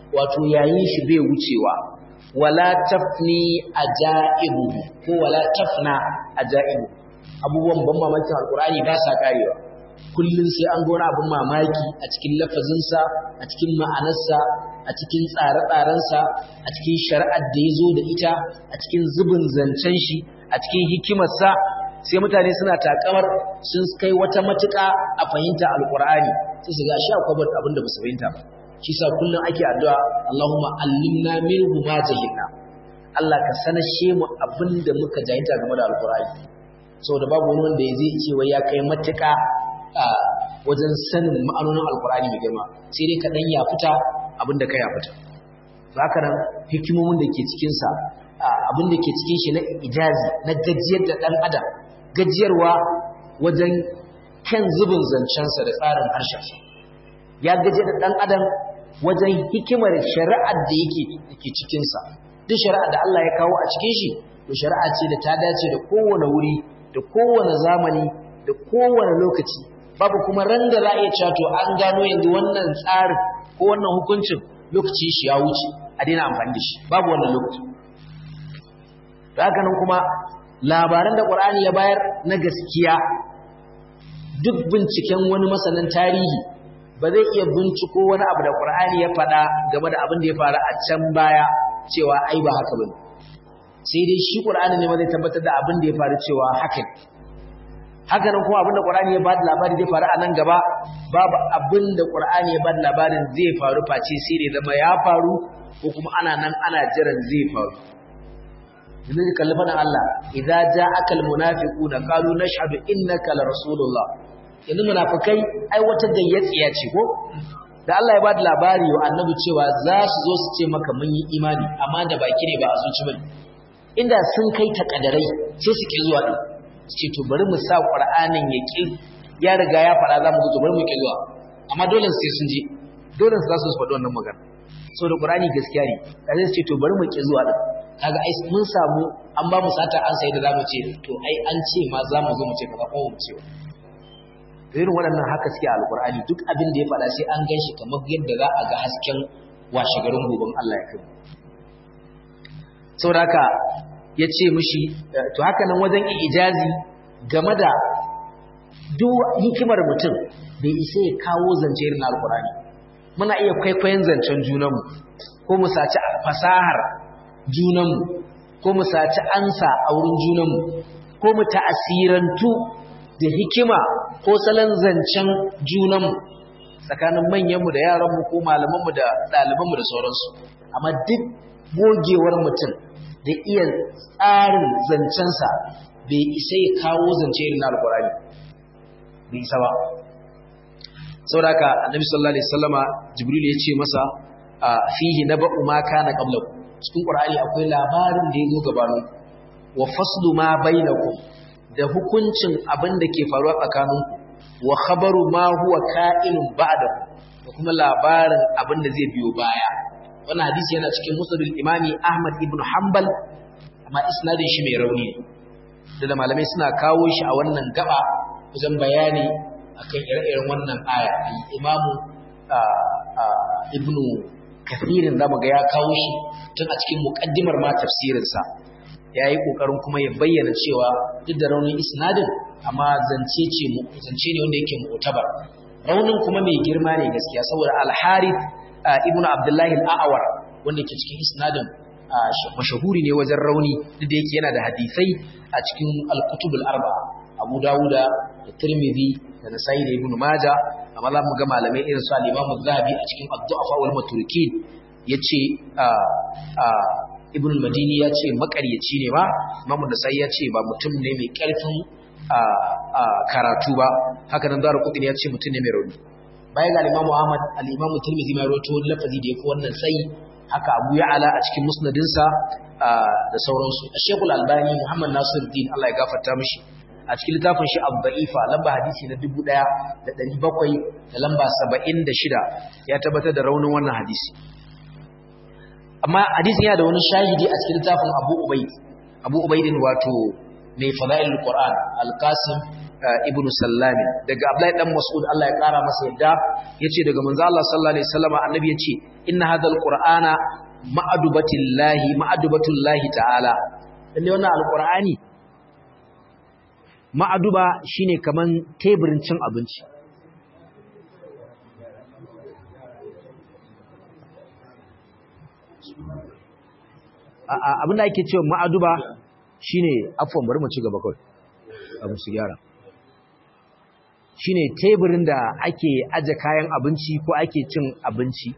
wato yayin shi bai wucewa wala tafni ajaibu ko wala tafna ajaibu abubuwan ban mamakin alkur'ani ba sa karewa kullum sai an gona abin mamaki a cikin lafazinsa a cikin ma'anarsa a cikin tsare-tsarensa a cikin shari'ar da ya zo da ita a cikin zubin zancen shi a cikin hikimarsa sai mutane suna takamar sun kai wata matuƙa a fahimta alkur'ani sai su ga shi akwai abin da ba su fahimta ba shi sa kullum ake addu'a Allahumma allimna minhu ma jahilna Allah ka sanashe mu abin da muka jahilta game da alkur'ani saboda babu wani wanda zai ce wai ya kai matuƙa a wajen sanin ma'anonin alkur'ani mai girma sai dai ka dan ya fita abin da ka ya fita haka nan hikimomin da ke cikin sa abin da ke cikin shi na ijazi na gajiyar da dan adam gajiyarwa wajen kan zubin zancensa da tsarin harshensa ya gaje da ɗan adam wajen hikimar shari'ar da yake ke cikinsa duk shari'ar da Allah ya kawo a cikin shi to shari'a ce da ta dace da kowane wuri da kowane zamani da kowane lokaci babu kuma ran da za a iya cewa to an gano yanzu wannan tsarin ko wannan hukuncin lokaci shi ya wuce a daina amfani da shi babu wannan lokaci da haka nan kuma labaran da Qur'ani ya bayar na gaskiya duk binciken wani masanin tarihi ba zai iya binciko wani abu da Qur'ani ya faɗa game da abin da ya faru a can baya cewa ai ba haka bane sai dai shi Qur'ani ne ma zai tabbatar da abin da ya faru cewa haka ne haka nan kuma abin da Qur'ani ya bada labari zai faru a nan gaba babu abin da Qur'ani ya bada labarin zai faru face sai dai zama ya faru ko kuma ana nan ana jiran zai faru yanzu ka kalli fana Allah idza ja'aka almunafiquna qalu nashhadu innaka la rasulullah yanzu munafikai ai wata gayyatsiya ce ko da Allah ya bada labari wa annabi cewa za su zo su ce maka mun yi imani amma da baki ne ba a zuci bane inda sun kai takadarai sai su ki zuwa din su ce to bari mu sa qur'anin ya ki ya riga ya fara za mu zo bari mu ki zuwa amma dole sai sun je dole su za su faɗi wannan magana saboda qur'ani gaskiya ne kaje su ce to bari mu ki zuwa din kaga ai mun samu an ba mu sata an sai da zamu ce to ai an ce ma za mu zo mu ce kaza ko mu ce to irin waɗannan haka suke alqur'ani duk abin da ya faɗa sai an ganshi kamar yadda za a ga hasken washe garin goben Allah ya kai saboda haka ya ce mishi to haka nan wajen ijazi game da duk hikimar mutum bai isa ya kawo zance irin alqur'ani muna iya kwaikwayon zancen junanmu ko mu saci fasahar junanmu ko mu saci ansa a wurin junanmu ko mu ta'asirantu da hikima ko salon zancen junanmu tsakanin manyanmu da yaranmu ko malamanmu da ɗalibanmu da sauransu amma duk gogewar mutum da iya tsarin zancensa bai isa ya kawo zance irin na alkurani bai isa ba sauraka annabi sallallahu alaihi wasallama jibril ya ce masa fihi naba'u ma kana qablakum cikin Qur'ani akwai labarin da ya zo gabanin wa faslu ma bainakum da hukuncin abin da ke faruwa tsakaninku wa khabaru ma huwa ka'inun ba'dakum da kuma labarin abin da zai biyo baya wannan hadisi yana cikin musnadul imami Ahmad ibn Hanbal amma isnadin shi mai rauni ne da malamai suna kawo shi a wannan gaba wajen bayani akan ire-iren wannan aya imamu ibnu kathirin za mu ga ya kawo shi tun a cikin muƙaddimar ma tafsirinsa ya yi ƙoƙarin kuma ya bayyana cewa duk da raunin isnadin amma zance ce zance ne wanda yake mu'tabar raunin kuma mai girma ne gaskiya saboda al-harith ibn abdullahi al-a'war wanda ke cikin isnadin mashahuri ne wajen rauni duk da yake yana da hadisai a cikin al-kutub al-arba'a abu dawuda da tirmidhi da nasai da ibn majah amma za mu ga malamai irin su al-Imam zahabi a cikin ad-du'afa wal matrukin yace Ibn al-Madini yace makaryaci ne ba Imam Nasai yace ba mutum ne mai karfin karatu ba haka nan Daru Qutni yace mutum ne mai rauni baya ga Imam Ahmad al-Imam Tirmidhi mai rawaito lafazi da yake wannan sai haka Abu Ya'la a cikin musnadinsa da sauransu Sheikh al-Albani Muhammad Nasiruddin Allah ya gafarta mishi a cikin littafin shi abba'ifa lamba hadisi na dubu ɗaya da ɗari bakwai da lamba saba'in da shida ya tabbatar da raunin wannan hadisi amma hadisi yana da wani shahidi a cikin littafin abu ubaid abu ubaidin wato mai fada'il qur'an alqasim ibn Sallam daga Abdullahi dan Mas'ud Allah ya kara masa yadda yace daga manzo Allah sallallahu alaihi wasallam annabi yace inna hadhal qur'ana ma'adubatillahi ma'adubatullahi ta'ala lalle wannan alqur'ani ma'aduba shine kaman teburin cin abinci abinda ake cewa ma'aduba shine afwan bari mu ci gaba kawai abu su gyara shine teburin da ake aje kayan abinci ko ake cin abinci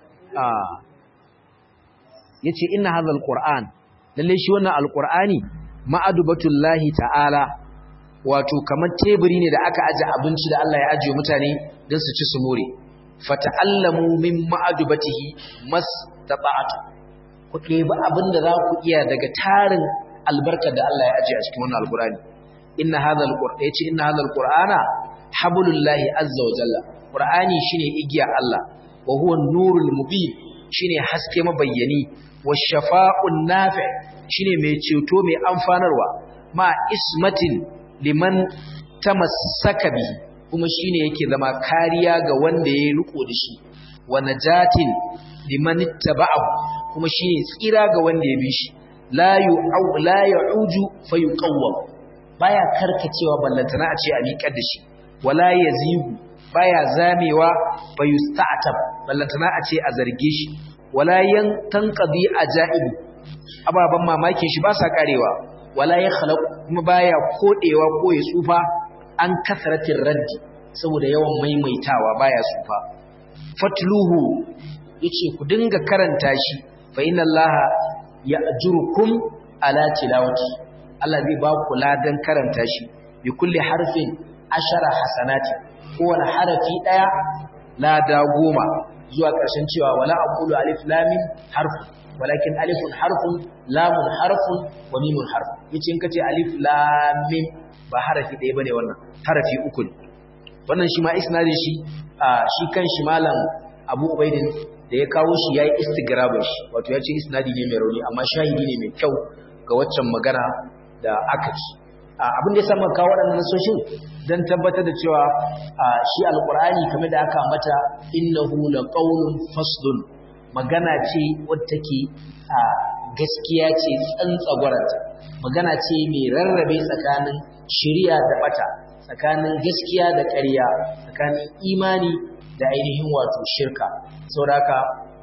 yace inna hadhal qur'an lalle shi wannan alqur'ani ma'adubatullahi ta'ala wato kamar teburi ne da aka aje abinci da Allah ya ajiye mutane don su ci su more fata'allamu min ma'adubatihi mastata'atu ku ɗebi abin da za ku iya daga tarin albarkar da Allah ya ajiye a cikin wannan alqur'ani inna hadhal qur'an yace inna hadhal qur'ana hablullahi azza wa jalla qur'ani shine igiya Allah wa huwa nurul mubin shine haske mabayyani wa shafa'un nafi' shine mai ceto mai amfanarwa ma ismatin liman tamassaka bihi kuma shine yake zama kariya ga wanda ya riko da shi wa najatin liman ittaba'ahu kuma shine tsira ga wanda ya bi shi la yu'au la ya'uju fayuqawwam baya karkacewa ballantana a ce a miƙar da shi wala yazigu baya zamewa fayusta'tab ballantana a ce a zarge shi wala yan tanqadi ajaibu ababan mamakin shi ba sa karewa wala ya khalaq kuma baya kodewa ko ya tsufa an kasratin raddi saboda yawan maimaitawa baya tsufa fatluhu yace ku dinga karanta shi fa inna allaha ya'jurukum ala tilawati Allah zai ba ku ladan karanta shi bi kulli harfin ashara hasanati kowane harafi daya lada goma zuwa ƙarshen cewa wala aqulu alif lam mim harfun walakin alifun harfun lamun harfun wa mimun harfun yace in kace alif lam mim ba harafi ɗaya bane wannan harafi uku ne wannan shi ma isnadin shi shi kan shi malam Abu Ubaidin da ya kawo shi yayi istigrabin shi wato yace isnadi ne mai rauni amma shahidi ne mai kyau ga waccan magana da aka ci abin da ya samu kawo waɗannan nasoshin don tabbatar da cewa shi alƙur'ani kamar da aka mata innahu laqawlun faslun magana ce wadda take gaskiya ce tsantsagwaranta magana ce mai rarrabe tsakanin shari'a da bata tsakanin gaskiya da ƙarya tsakanin imani da ainihin wato shirka saboda haka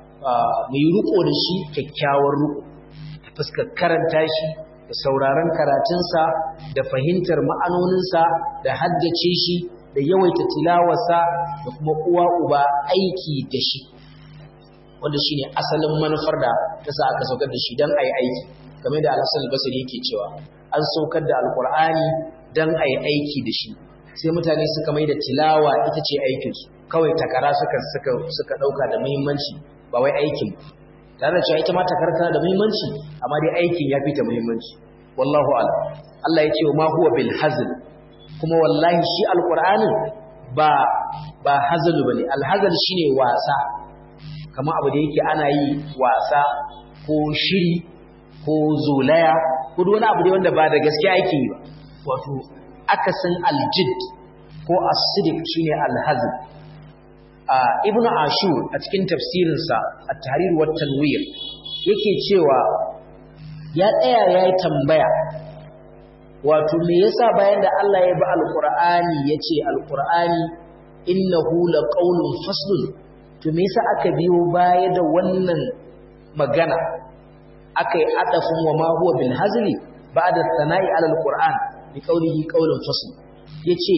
mu yi riko da shi kyakkyawar riko ta fuskar karanta shi da sauraron karatunsa da fahimtar ma'anoninsa da haddace shi da yawaita tilawarsa da kuma uwa uba aiki da shi wanda shine asalin manufar da ta sa aka saukar da shi don a yi aiki game da alhassan basiri yake cewa an saukar da alkur'ani don a yi aiki da shi sai mutane suka mai da tilawa ita ce aikinsu kawai takara suka suka suka ɗauka da muhimmanci ba wai aikin tare da cewa ita ma takara tana da muhimmanci amma dai aikin ya fi ta muhimmanci wallahu a'lam Allah ya ce ma huwa bil hazl kuma wallahi shi alqur'anin ba ba hazlu bane al hazl shine wasa kamar abu da yake ana yi wasa ko shiri ko zolaya ko wani abu da wanda ba da gaskiya ake yi ba wato akasin aljid ko as-sidiq shine al-hazl ibn ashur a cikin tafsirinsa at-tahrir wa tanwir yake cewa ya tsaya yayi tambaya wato me yasa bayan da Allah ya bi alqur'ani yace alqur'ani innahu laqawlun faslun to me yasa aka biyo baya da wannan magana akai adafin wa ma huwa bil hazli ba'da sana'i ala alqur'an bi qawlihi qawlun fasl yace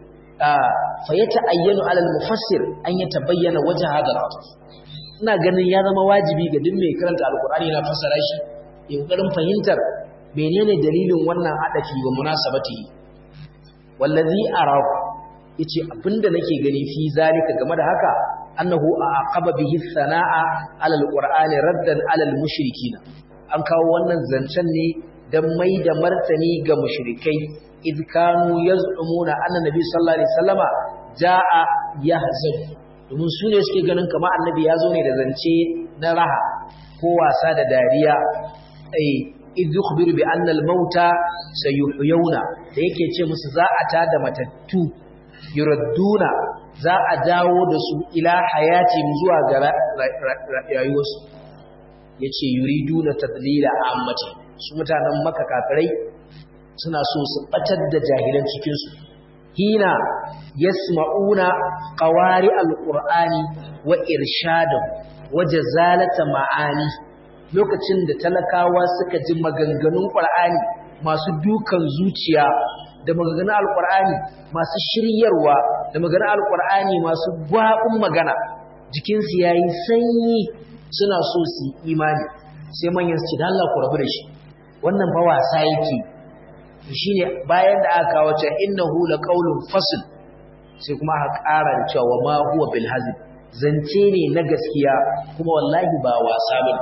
fa yata'ayyanu ala al-mufassir an yatabayyana wajh hadha al-atf ina ganin ya zama wajibi ga duk mai karanta alqur'ani na fassara shi ya kokarin fahimtar menene dalilin wannan adafi wa munasabati wallazi arahu yace abinda nake gani fi zalika game da haka annahu aqaba bihi sanaa ala al-qur'ani raddan ala al-mushrikin an kawo wannan zancen ne dan mai da martani ga mushrikai idh kanu yaz'umuna anna nabi sallallahu alaihi wasallama jaa yahzan domin su ne suke ganin kamar annabi ya zo ne da zance na raha ko wasa da dariya ai idh yukhbiru bi anna al-mauta sayuhyawna da yake ce musu za a tada matattu yuradduna za a dawo da su ila hayati zuwa ga rayuwarsu yace yuriduna tadlila ammati su mutanen makka kafirai suna so su batar da jahilan cikin su hina yasma'una qawari al-qur'ani wa irshadahu wa jazalata ma'ani lokacin da talakawa suka ji maganganun qur'ani masu dukan zuciya da maganganun alqur'ani masu shiryarwa da maganganun alqur'ani masu gwabin magana jikinsu yayi sanyi suna so su imani sai manyan su ce dan Allah ku rabu da shi wannan fa wasa yake shine bayan da aka kawo cewa innahu laqawlun fasl sai kuma aka ƙara da cewa ma huwa bil hazb zance ne na gaskiya kuma wallahi ba wasa bane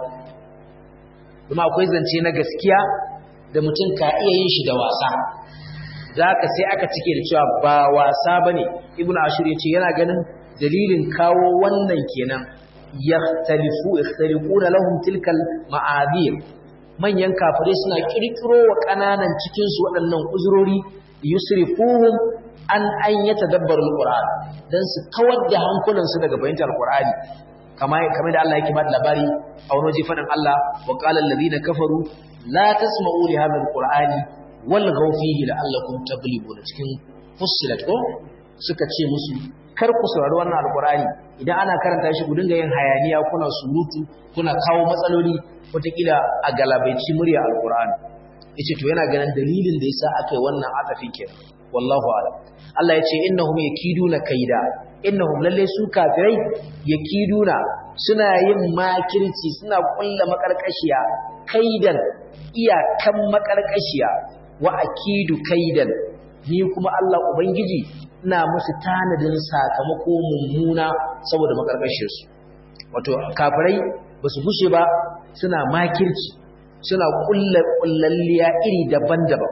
kuma akwai zance na gaskiya da mutum ka iya yin shi da wasa zaka sai aka cike da cewa ba wasa bane ibnu ashur yace yana ganin dalilin kawo wannan kenan yahtalifu yakhtalifuna lahum tilkal ma'adir manyan kafirai suna kirkiro wa kananan cikin su waɗannan uzurori yusrifuhum an an yatadabbaru alquran dan su kawar da hankulan su daga bayantar alqurani kamar kamar da Allah yake ba da labari a wani waje fadin Allah wa qala alladhina kafaru la tasma'u li hadha alqurani walghaw fihi la'allakum taglibun cikin fussilat ko suka ce musu kar ku saurari wannan alqurani idan ana karanta shi ku dinga yin hayaniya kuna surutu kuna kawo matsaloli wataƙila a galabaici murya alqurani yace to yana ganin dalilin da yasa aka yi wannan atafin kenan wallahu a'lam Allah yace innahum yakiduna kaida innahum lalle su kafirai yakiduna suna yin makirci suna kulla makarkashiya kaidan iyakan makarkashiya wa akidu kaidan ni kuma Allah ubangiji ina musu tanadin sakamako mummuna saboda makarkashiyarsu wato kafirai basu gushe ba suna makirci suna kulla kullalliya iri daban-daban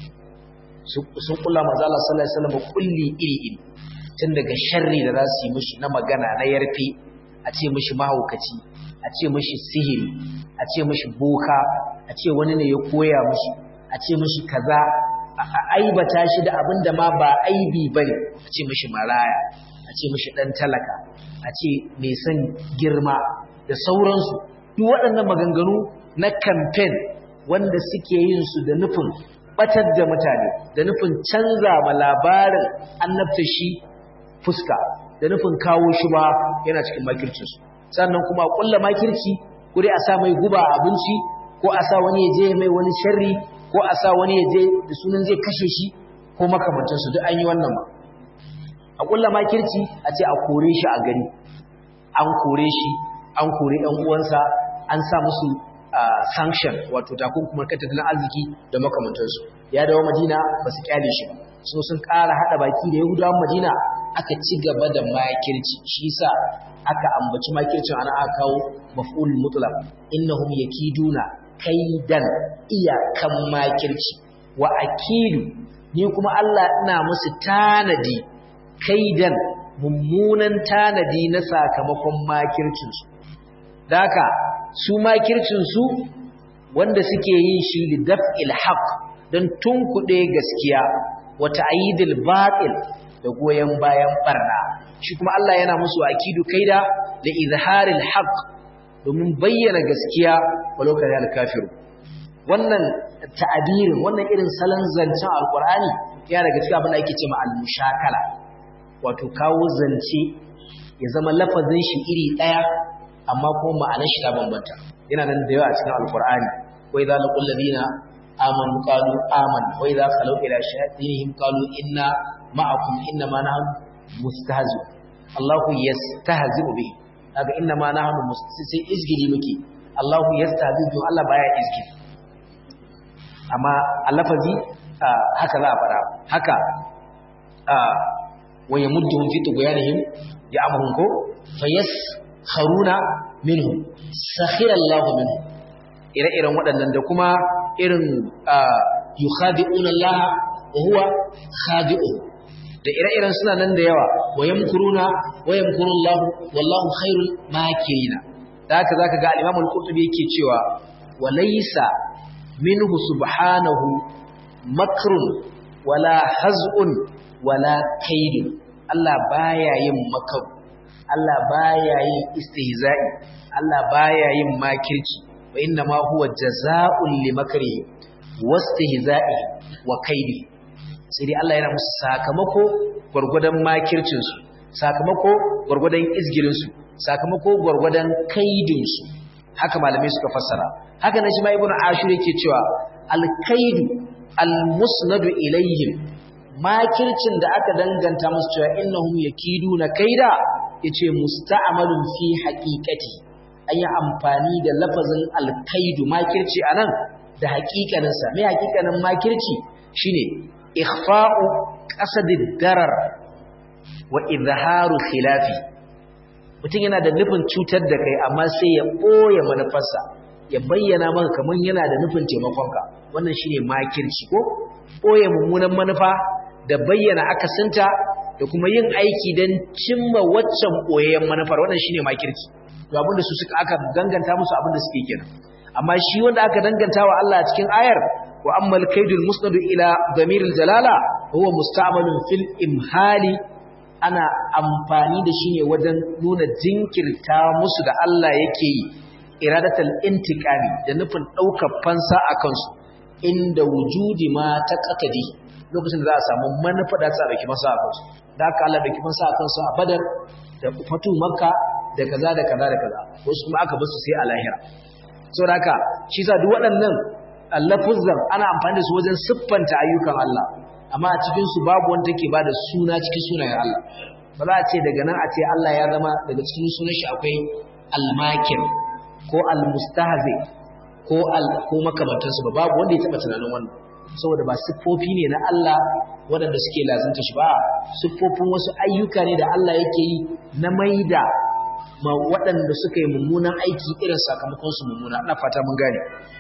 sun kulla manzo Allah sallallahu alaihi wasallam kulli iri iri tun daga sharri da za su yi mishi na magana na yarfe a ce mishi mahaukaci a ce mishi sihiri a ce mishi boka a ce wani ne ya koya mishi a ce mishi kaza a aibata shi da abin da ma ba aibi bane a ce mishi maraya a ce mishi dan talaka a ce mai son girma da sauransu duk waɗannan maganganu na campaign wanda suke yin su da nufin batar da mutane da nufin canza ma labarin annabta shi fuska da nufin kawo shi ba yana cikin makircinsu sannan kuma kulla makirci ko dai a sa mai guba a abinci ko a sa wani ya je mai wani sharri ko a sa wani ya je da sunan zai kashe shi ko makamantansu duk an yi wannan ma a kulla makirci a ce a kore shi a gari an kore shi an kore ɗan uwansa an sa musu sanction wato takunkumar kan tattalin arziki da makamantansu ya dawo madina ba su kyale shi ba so sun ƙara haɗa baki da yahudawan madina aka ci gaba da makirci shi sa aka ambaci makircin ana aka kawo maf'ul mutlaq innahum yakiduna kaidan iyakan makirci wa akidu ni kuma Allah ina musu tanadi kaidan mummunan tanadi na sakamakon makircinsu daka su makircinsu wanda suke yin shi li daf'il haqq don tunkuɗe gaskiya wa ta'yidil batil da goyen bayan barna shi kuma Allah yana musu akidu kaida da izharil haqq domin bayyana gaskiya walau kana al-kafiru wannan ta'abirin wannan irin salon zancen alqur'ani yana daga cikin abin da ake cewa al-mushakala wato kawo zance ya zama lafazin shi iri daya amma kuma ma'anar shi ta bambanta yana nan da yawa a cikin alqur'ani wa idza laqul ladina amanu qalu amanna wa idza khalu ila shayatinihim qalu inna ma'akum inna ma nahnu mustahzi Allahu yastahzi bihi daga inna ma nahnu sai izgili muke Allahu yastahzi to Allah baya izgili amma alafazi haka za a fara haka wa yamudduhum fi tughyanihim ya'mahum ko fayaskharuna minhum sakhira Allahu minhum ire-iren waɗannan da kuma irin yukhadi'una Allah wa huwa khadi'uhum da ire-iren suna nan da yawa wa yamkuruna wa yamkurullahu wallahu khairul makirina da haka zaka ga al-Imam al-Qurtubi yake cewa wa laysa minhu subhanahu makrun wala haz'un wala kaidun Allah baya yin makaru Allah baya yin istihza'i Allah baya yin makirci wa inna ma huwa jazaa'un limakrihi wastihza'i wa kaidi sai dai Allah yana musu sakamako gurgudan makircin su sakamako gurgudan izgirin su sakamako gurgudan kaidin su haka malamai suka fassara haka nan shi ma ibnu ashur yake cewa al-kaidu al-musnadu ilayhim makircin da aka danganta musu cewa innahum yakiduna kaida yace musta'malun fi haqiqati an yi amfani da lafazin alkaidu makirci anan da haƙiƙanin sa me haƙiƙanin makirci shine ikhfa'u qasadid darar wa izharu khilafi mutum yana da nufin cutar da kai amma sai ya boye manufarsa ya bayyana maka kaman yana da nufin taimakonka wannan shine makirci ko boye mummunan manufa da bayyana akasinta da kuma yin aiki don cimma waccan ɓoyayyen manufar wannan shine makirci to abinda su suka aka danganta musu abinda suke kenan amma shi wanda aka danganta wa Allah a cikin ayar wa ammal kaidul musnadu ila damiril jalala huwa musta'malun fil imhali ana amfani da shi ne wajen nuna jinkirta musu da Allah yake yi iradatal intiqami da nufin ɗaukar fansa a kansu inda wujudi ma ta qatadi lokacin da za a samu manufa da za a dauki masa a kansu da aka Allah dauki masa a kansu a Badar da fatu Makka da kaza da kaza da kaza wasu kuma aka basu sai a lahira saboda haka shi sa duk waɗannan lafuzan ana amfani da su wajen siffanta ayyukan Allah amma a cikin su babu wanda take bada suna cikin sunayen Allah ba za a ce daga nan a ce Allah ya zama daga cikin sunan shi akwai al-makir ko al-mustahzi ko al ko makamantansu ba babu wanda ya taba tunanin wannan saboda ba siffofi ne na Allah waɗanda suke lazanta shi ba siffofin wasu ayyuka ne da Allah yake yi na maida ma waɗanda suka yi mummunan aiki irin sakamakon su mummuna ina fata mun gane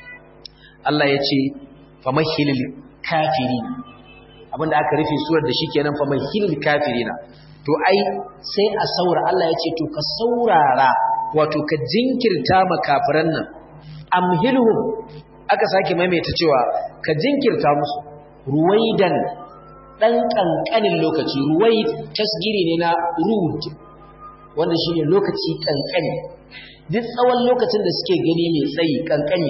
Allah ya ce famahilil kafiri abinda aka rufe surar da shi kenan famahilil kafirina to ai sai a saura Allah ya ce to ka saurara wato ka jinkirta ma kafiran nan amhilhum aka sake maimaita cewa ka jinkirta musu ruwaidan dan kankanin lokaci ruwaid tasgiri ne na rud wanda shine lokaci kankani duk tsawon lokacin da suke gani mai tsayi kankani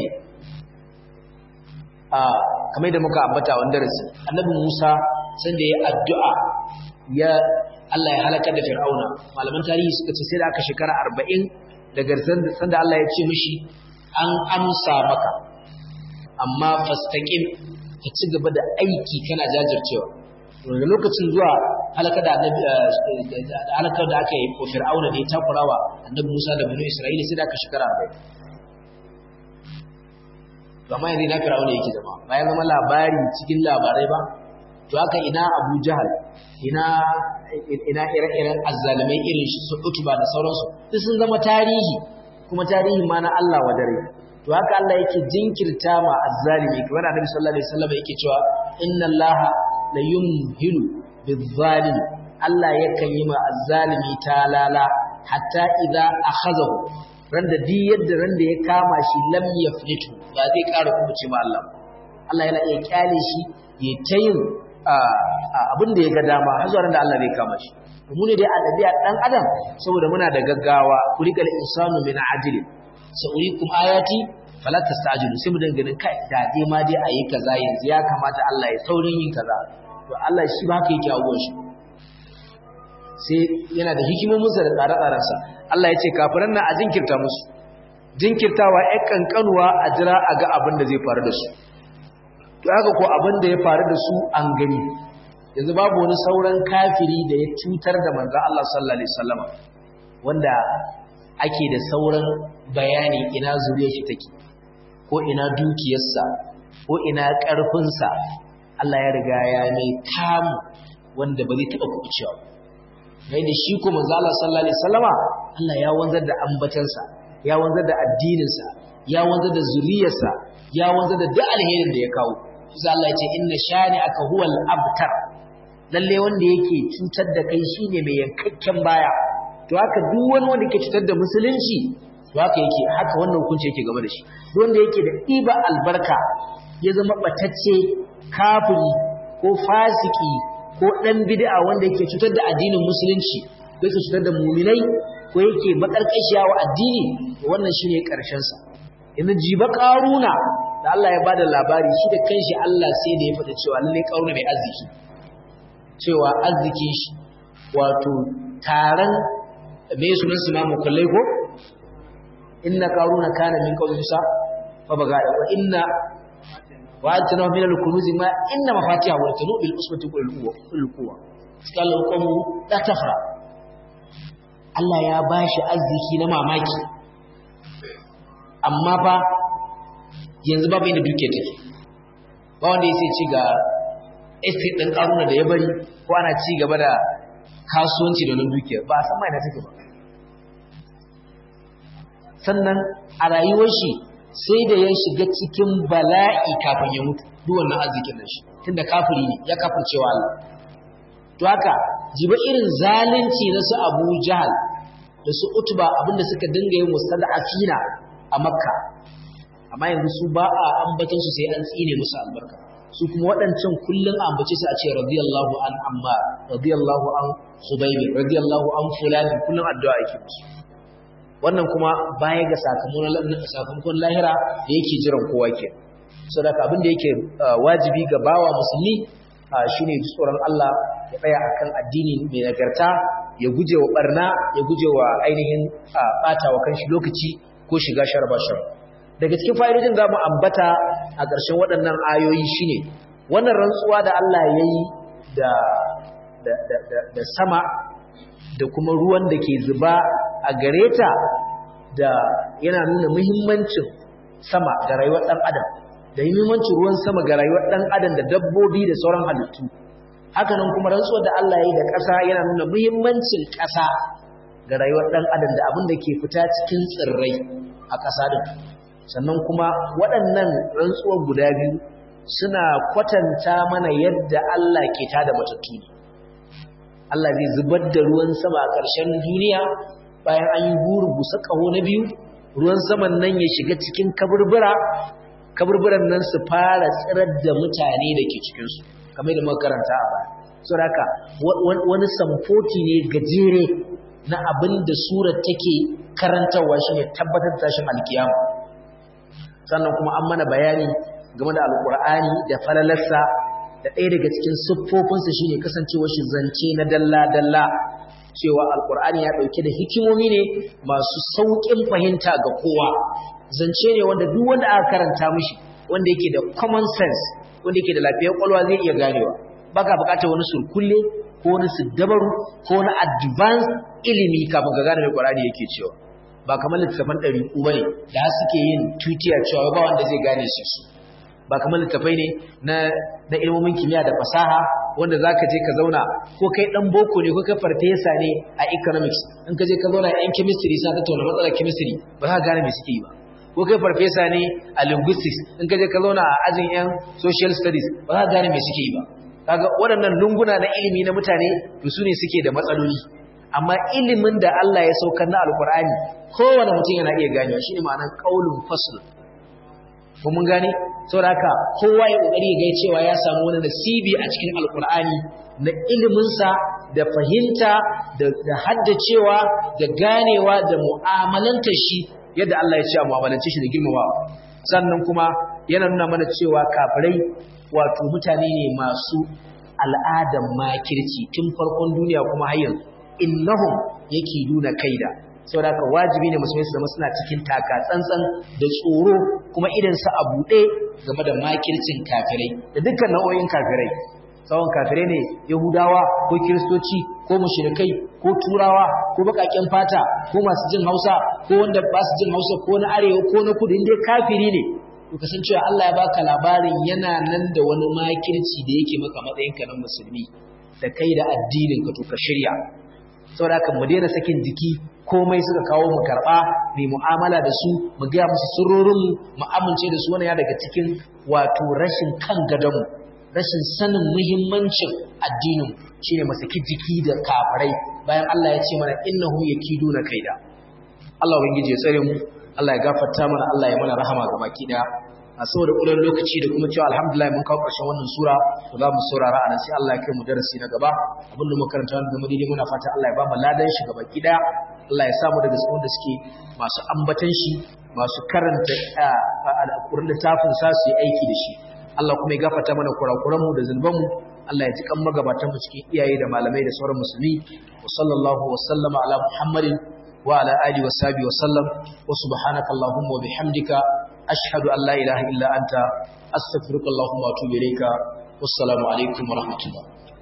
a kamar da muka ambata a darasi annabi Musa sanda ya addu'a ya Allah ya halakar da Fir'auna malaman tarihi suka ce sai da aka shekara 40 daga sanda Allah ya ce mishi an amsa maka amma fastaqim ka ci gaba da aiki kana jajircewa daga lokacin zuwa halaka da annabi halakar da aka yi ko fir'auna da ya takurawa annabi Musa da bani Isra'ila sai da aka shekara 40 amma yanzu na fir'auna yake zama bayan zama labari cikin labarai ba to haka ina Abu Jahal ina ina ire-iren azzalimai irin shi su Utba da sauransu duk sun zama tarihi kuma tarihi ma na Allah wa dare to haka Allah yake jinkirta ma azzalimi kamar Annabi sallallahu alaihi wasallam yake cewa inna Allah la yumhilu bizzalim Allah yakan yi ma azzalimi talala hatta idza akhazahu randa di yadda randa ya kama shi lam yaflitu ba zai ƙara kuma ce ma Allah Allah yana iya kyale shi ya tayin abin da ya ga dama har zuwa randa Allah zai kama shi mu ne dai a ɗabi'a ɗan adam saboda muna da gaggawa kulikal insanu min ajli sa'urikum ayati fala tastajilu sai mu dinga ganin kai da dai ma dai ayi kaza yanzu ya kamata Allah ya saurin yin kaza to Allah shi ba haka yake abuwan shi sai yana da hikimomin sa da tsare-tsaren sa Allah ya ce kafiran nan a jinkirta musu jinkirtawa ƴan kankanuwa a jira a ga abin da zai faru da su to haka ko abin da ya faru da su an gani yanzu babu wani sauran kafiri da ya cutar da manzan Allah sallallahu Alaihi wasallama wanda ake da sauran bayani ina zuriyar shi take ko ina dukiyarsa ko ina ƙarfinsa Allah ya riga ya mai kamu wanda ba zai taɓa kuɓucewa mai da shi ko manzan Allah sallallahu Alaihi wasallama Allah ya wanzar da ambatansa ya wanzar da addininsa ya wanzar da zuriyarsa ya wanzar da duk alherin da ya kawo shi Allah ya ce inna shani aka huwal abtar lalle wanda yake cutar da kai shine mai yankakken baya to haka duk wani wanda yake cutar da musulunci to haka yake haka wannan hukunci yake game da shi wanda yake da ɗiba albarka ya zama ɓatacce kafiri ko fasiki ko ɗan bid'a wanda yake cutar da addinin musulunci ko yake cutar da muminai ko yake makarkashiya wa addini wannan shine karshen sa yanzu jiba karuna da Allah ya bada labari shi da kanshi Allah sai da ya faɗa cewa lalle karuna mai arziki cewa arzikin shi wato taron me sunan su ma mukallai ko inna karuna kana min qawli musa fa baga wa inna wa atana min al-kunuz ma inna mafatiha wa tanu bil usbati kullu quwwa qala qawmu la tafra Allah ya ba shi arziki na mamaki amma fa yanzu babu inda duke take ba wanda ya sai ci ga estate ɗin ƙaruna da ya bari ko ana ci gaba da kasuwanci da nan dukiyar ba a san mai na take ba sannan a rayuwar shi sai da ya shiga cikin bala'i kafin ya mutu duk wannan arzikin nan shi tunda kafiri ne ya kafircewa Allah to haka jiba irin zalunci na su Abu Jahal da su Utba abinda suka dinga yin mustada'afina a Makka amma yanzu su ba a ambaton su sai an tsine musu albarka su kuma waɗancan kullun ambace su a ce radiyallahu an Ammar radiyallahu an Khubayb radiyallahu an fulan kullun addu'a yake musu wannan kuma baya ga sakamakon sakamakon lahira da yake jiran kowa ke saboda abin da yake wajibi ga bawa musulmi shine tsoron Allah ya tsaya akan addini mai nagarta ya guje wa barna ya guje wa ainihin bata wa kanshi lokaci ko shiga sharba shar daga cikin fa'idojin za mu ambata a ƙarshen waɗannan ayoyi shine wannan rantsuwa da Allah ya yi da sama da kuma ruwan da ke zuba a gare ta da yana nuna muhimmancin sama ga rayuwar ɗan adam da muhimmancin ruwan sama ga rayuwar ɗan adam da dabbobi da sauran halittu hakanan kuma rantsuwar da Allah ya yi da ƙasa yana nuna muhimmancin ƙasa ga rayuwar ɗan adam da abin da ke fita cikin tsirrai a ƙasa din sannan kuma waɗannan rantsuwar guda biyu suna kwatanta mana yadda Allah ke tada matattu ne Allah zai zubar da ruwan sama a ƙarshen duniya bayan an yi huru busa ƙaho na biyu ruwan saman nan ya shiga cikin kaburbura kaburburan nan su fara tsirar da mutane da ke cikinsu kamar da muka karanta a baya saboda haka wani samfoti ne gajere na abin da surar take karantarwa shine tabbatar da tashin alkiyama sannan kuma an mana bayani game da alkur'ani da falalarsa da ɗaya daga cikin siffofinsa shine kasancewar shi zance na dalla-dalla cewa alkur'ani ya ɗauke da hikimomi ne masu sauƙin fahimta ga kowa zance ne wanda duk wanda aka karanta mishi wanda yake da common sense wanda yake da lafiyar kwalwa zai iya ganewa baka buƙatar wani surkulle ko wani siddabaru ko wani advanced ilimi kafin ka gane mai Qur'ani yake cewa ba kamar littafan ɗari uku bane da suke yin tutiya cewa ba wanda zai gane shi su ba kamar littafai ne na na ilmomin kimiyya da fasaha wanda zaka je ka zauna ko kai dan boko ne ko kai farfesa ne a economics in ka je ka zauna yan chemistry sa tattauna matsalar chemistry ba za ka gane me suke yi ba ko kai farfesa ne a linguistics in ka je ka zauna a ajin yan social studies ba za ka gane me suke yi ba kaga waɗannan lunguna na ilimi na mutane to su ne suke da matsaloli amma ilimin da Allah ya saukar na alkur'ani kowane mutum yana iya ganewa shine ma'anar qaulun fasl ko mun gane saboda haka kowa ya kokari ya ga cewa ya samu wani nasibi a cikin alkur'ani na ilimin sa da fahimta da, da haddacewa da ganewa da mu'amalantar shi yadda Allah ya ce a mu'amalance shi da girmamawa sannan kuma yana nuna mana cewa kafirai wato mutane ne masu al'adan makirci tun farkon duniya kuma har yanzu innahum yake nuna kaida saboda haka wajibi ne musulmai su zama suna cikin taka tsantsan da tsoro kuma idan su a buɗe game da makircin kafirai da dukkan nau'o'in kafirai tsawon kafirai ne yahudawa ko kiristoci ko mushrikai ko turawa ko baƙaƙen fata ko masu jin hausa ko wanda ba su jin hausa ko na arewa ko na kudu inda kafiri ne to kasancewa Allah ya baka labarin yana nan da wani makirci da yake maka matsayinka na musulmi da kai da addinin ka to ka shirya saboda kan mu daina sakin jiki komai suka kawo mu karba mai mu'amala da su mu ga musu sirrorin mu amince da su wannan ya daga cikin wato rashin kan gadonmu rashin sanin muhimmancin addinin shine mu saki jiki da kafirai bayan Allah ya ce mana innahum yakiduna kaida Allah ubangiji ya tsare mu Allah ya gafarta mana Allah ya mana rahama ga baki daya a saboda ƙudan lokaci da kuma cewa alhamdulillah mun kawo ƙarshen wannan sura to za mu saurara a nan sai Allah ya kai mu darasi na gaba abin da muka karanta wanda zama daidai muna fata Allah ya ba mu ladan shi gaba ki daya Allah ya sa mu daga cikin wanda suke masu ambatan shi masu karanta alƙur'an littafin sa su yi aiki da shi Allah kuma ya gafarta mana kurakuran mu da zulban mu Allah ya ji kan magabatan mu cikin iyaye da malamai da sauran musulmi wa sallallahu wa sallama ala muhammadin wa ala alihi wa sahbihi wa sallam wa subhanaka allahumma wa bihamdika ashhadu an la ilaha illa anta astaghfiruka allahumma wa atubu ilayka wassalamu alaikum wa rahmatullah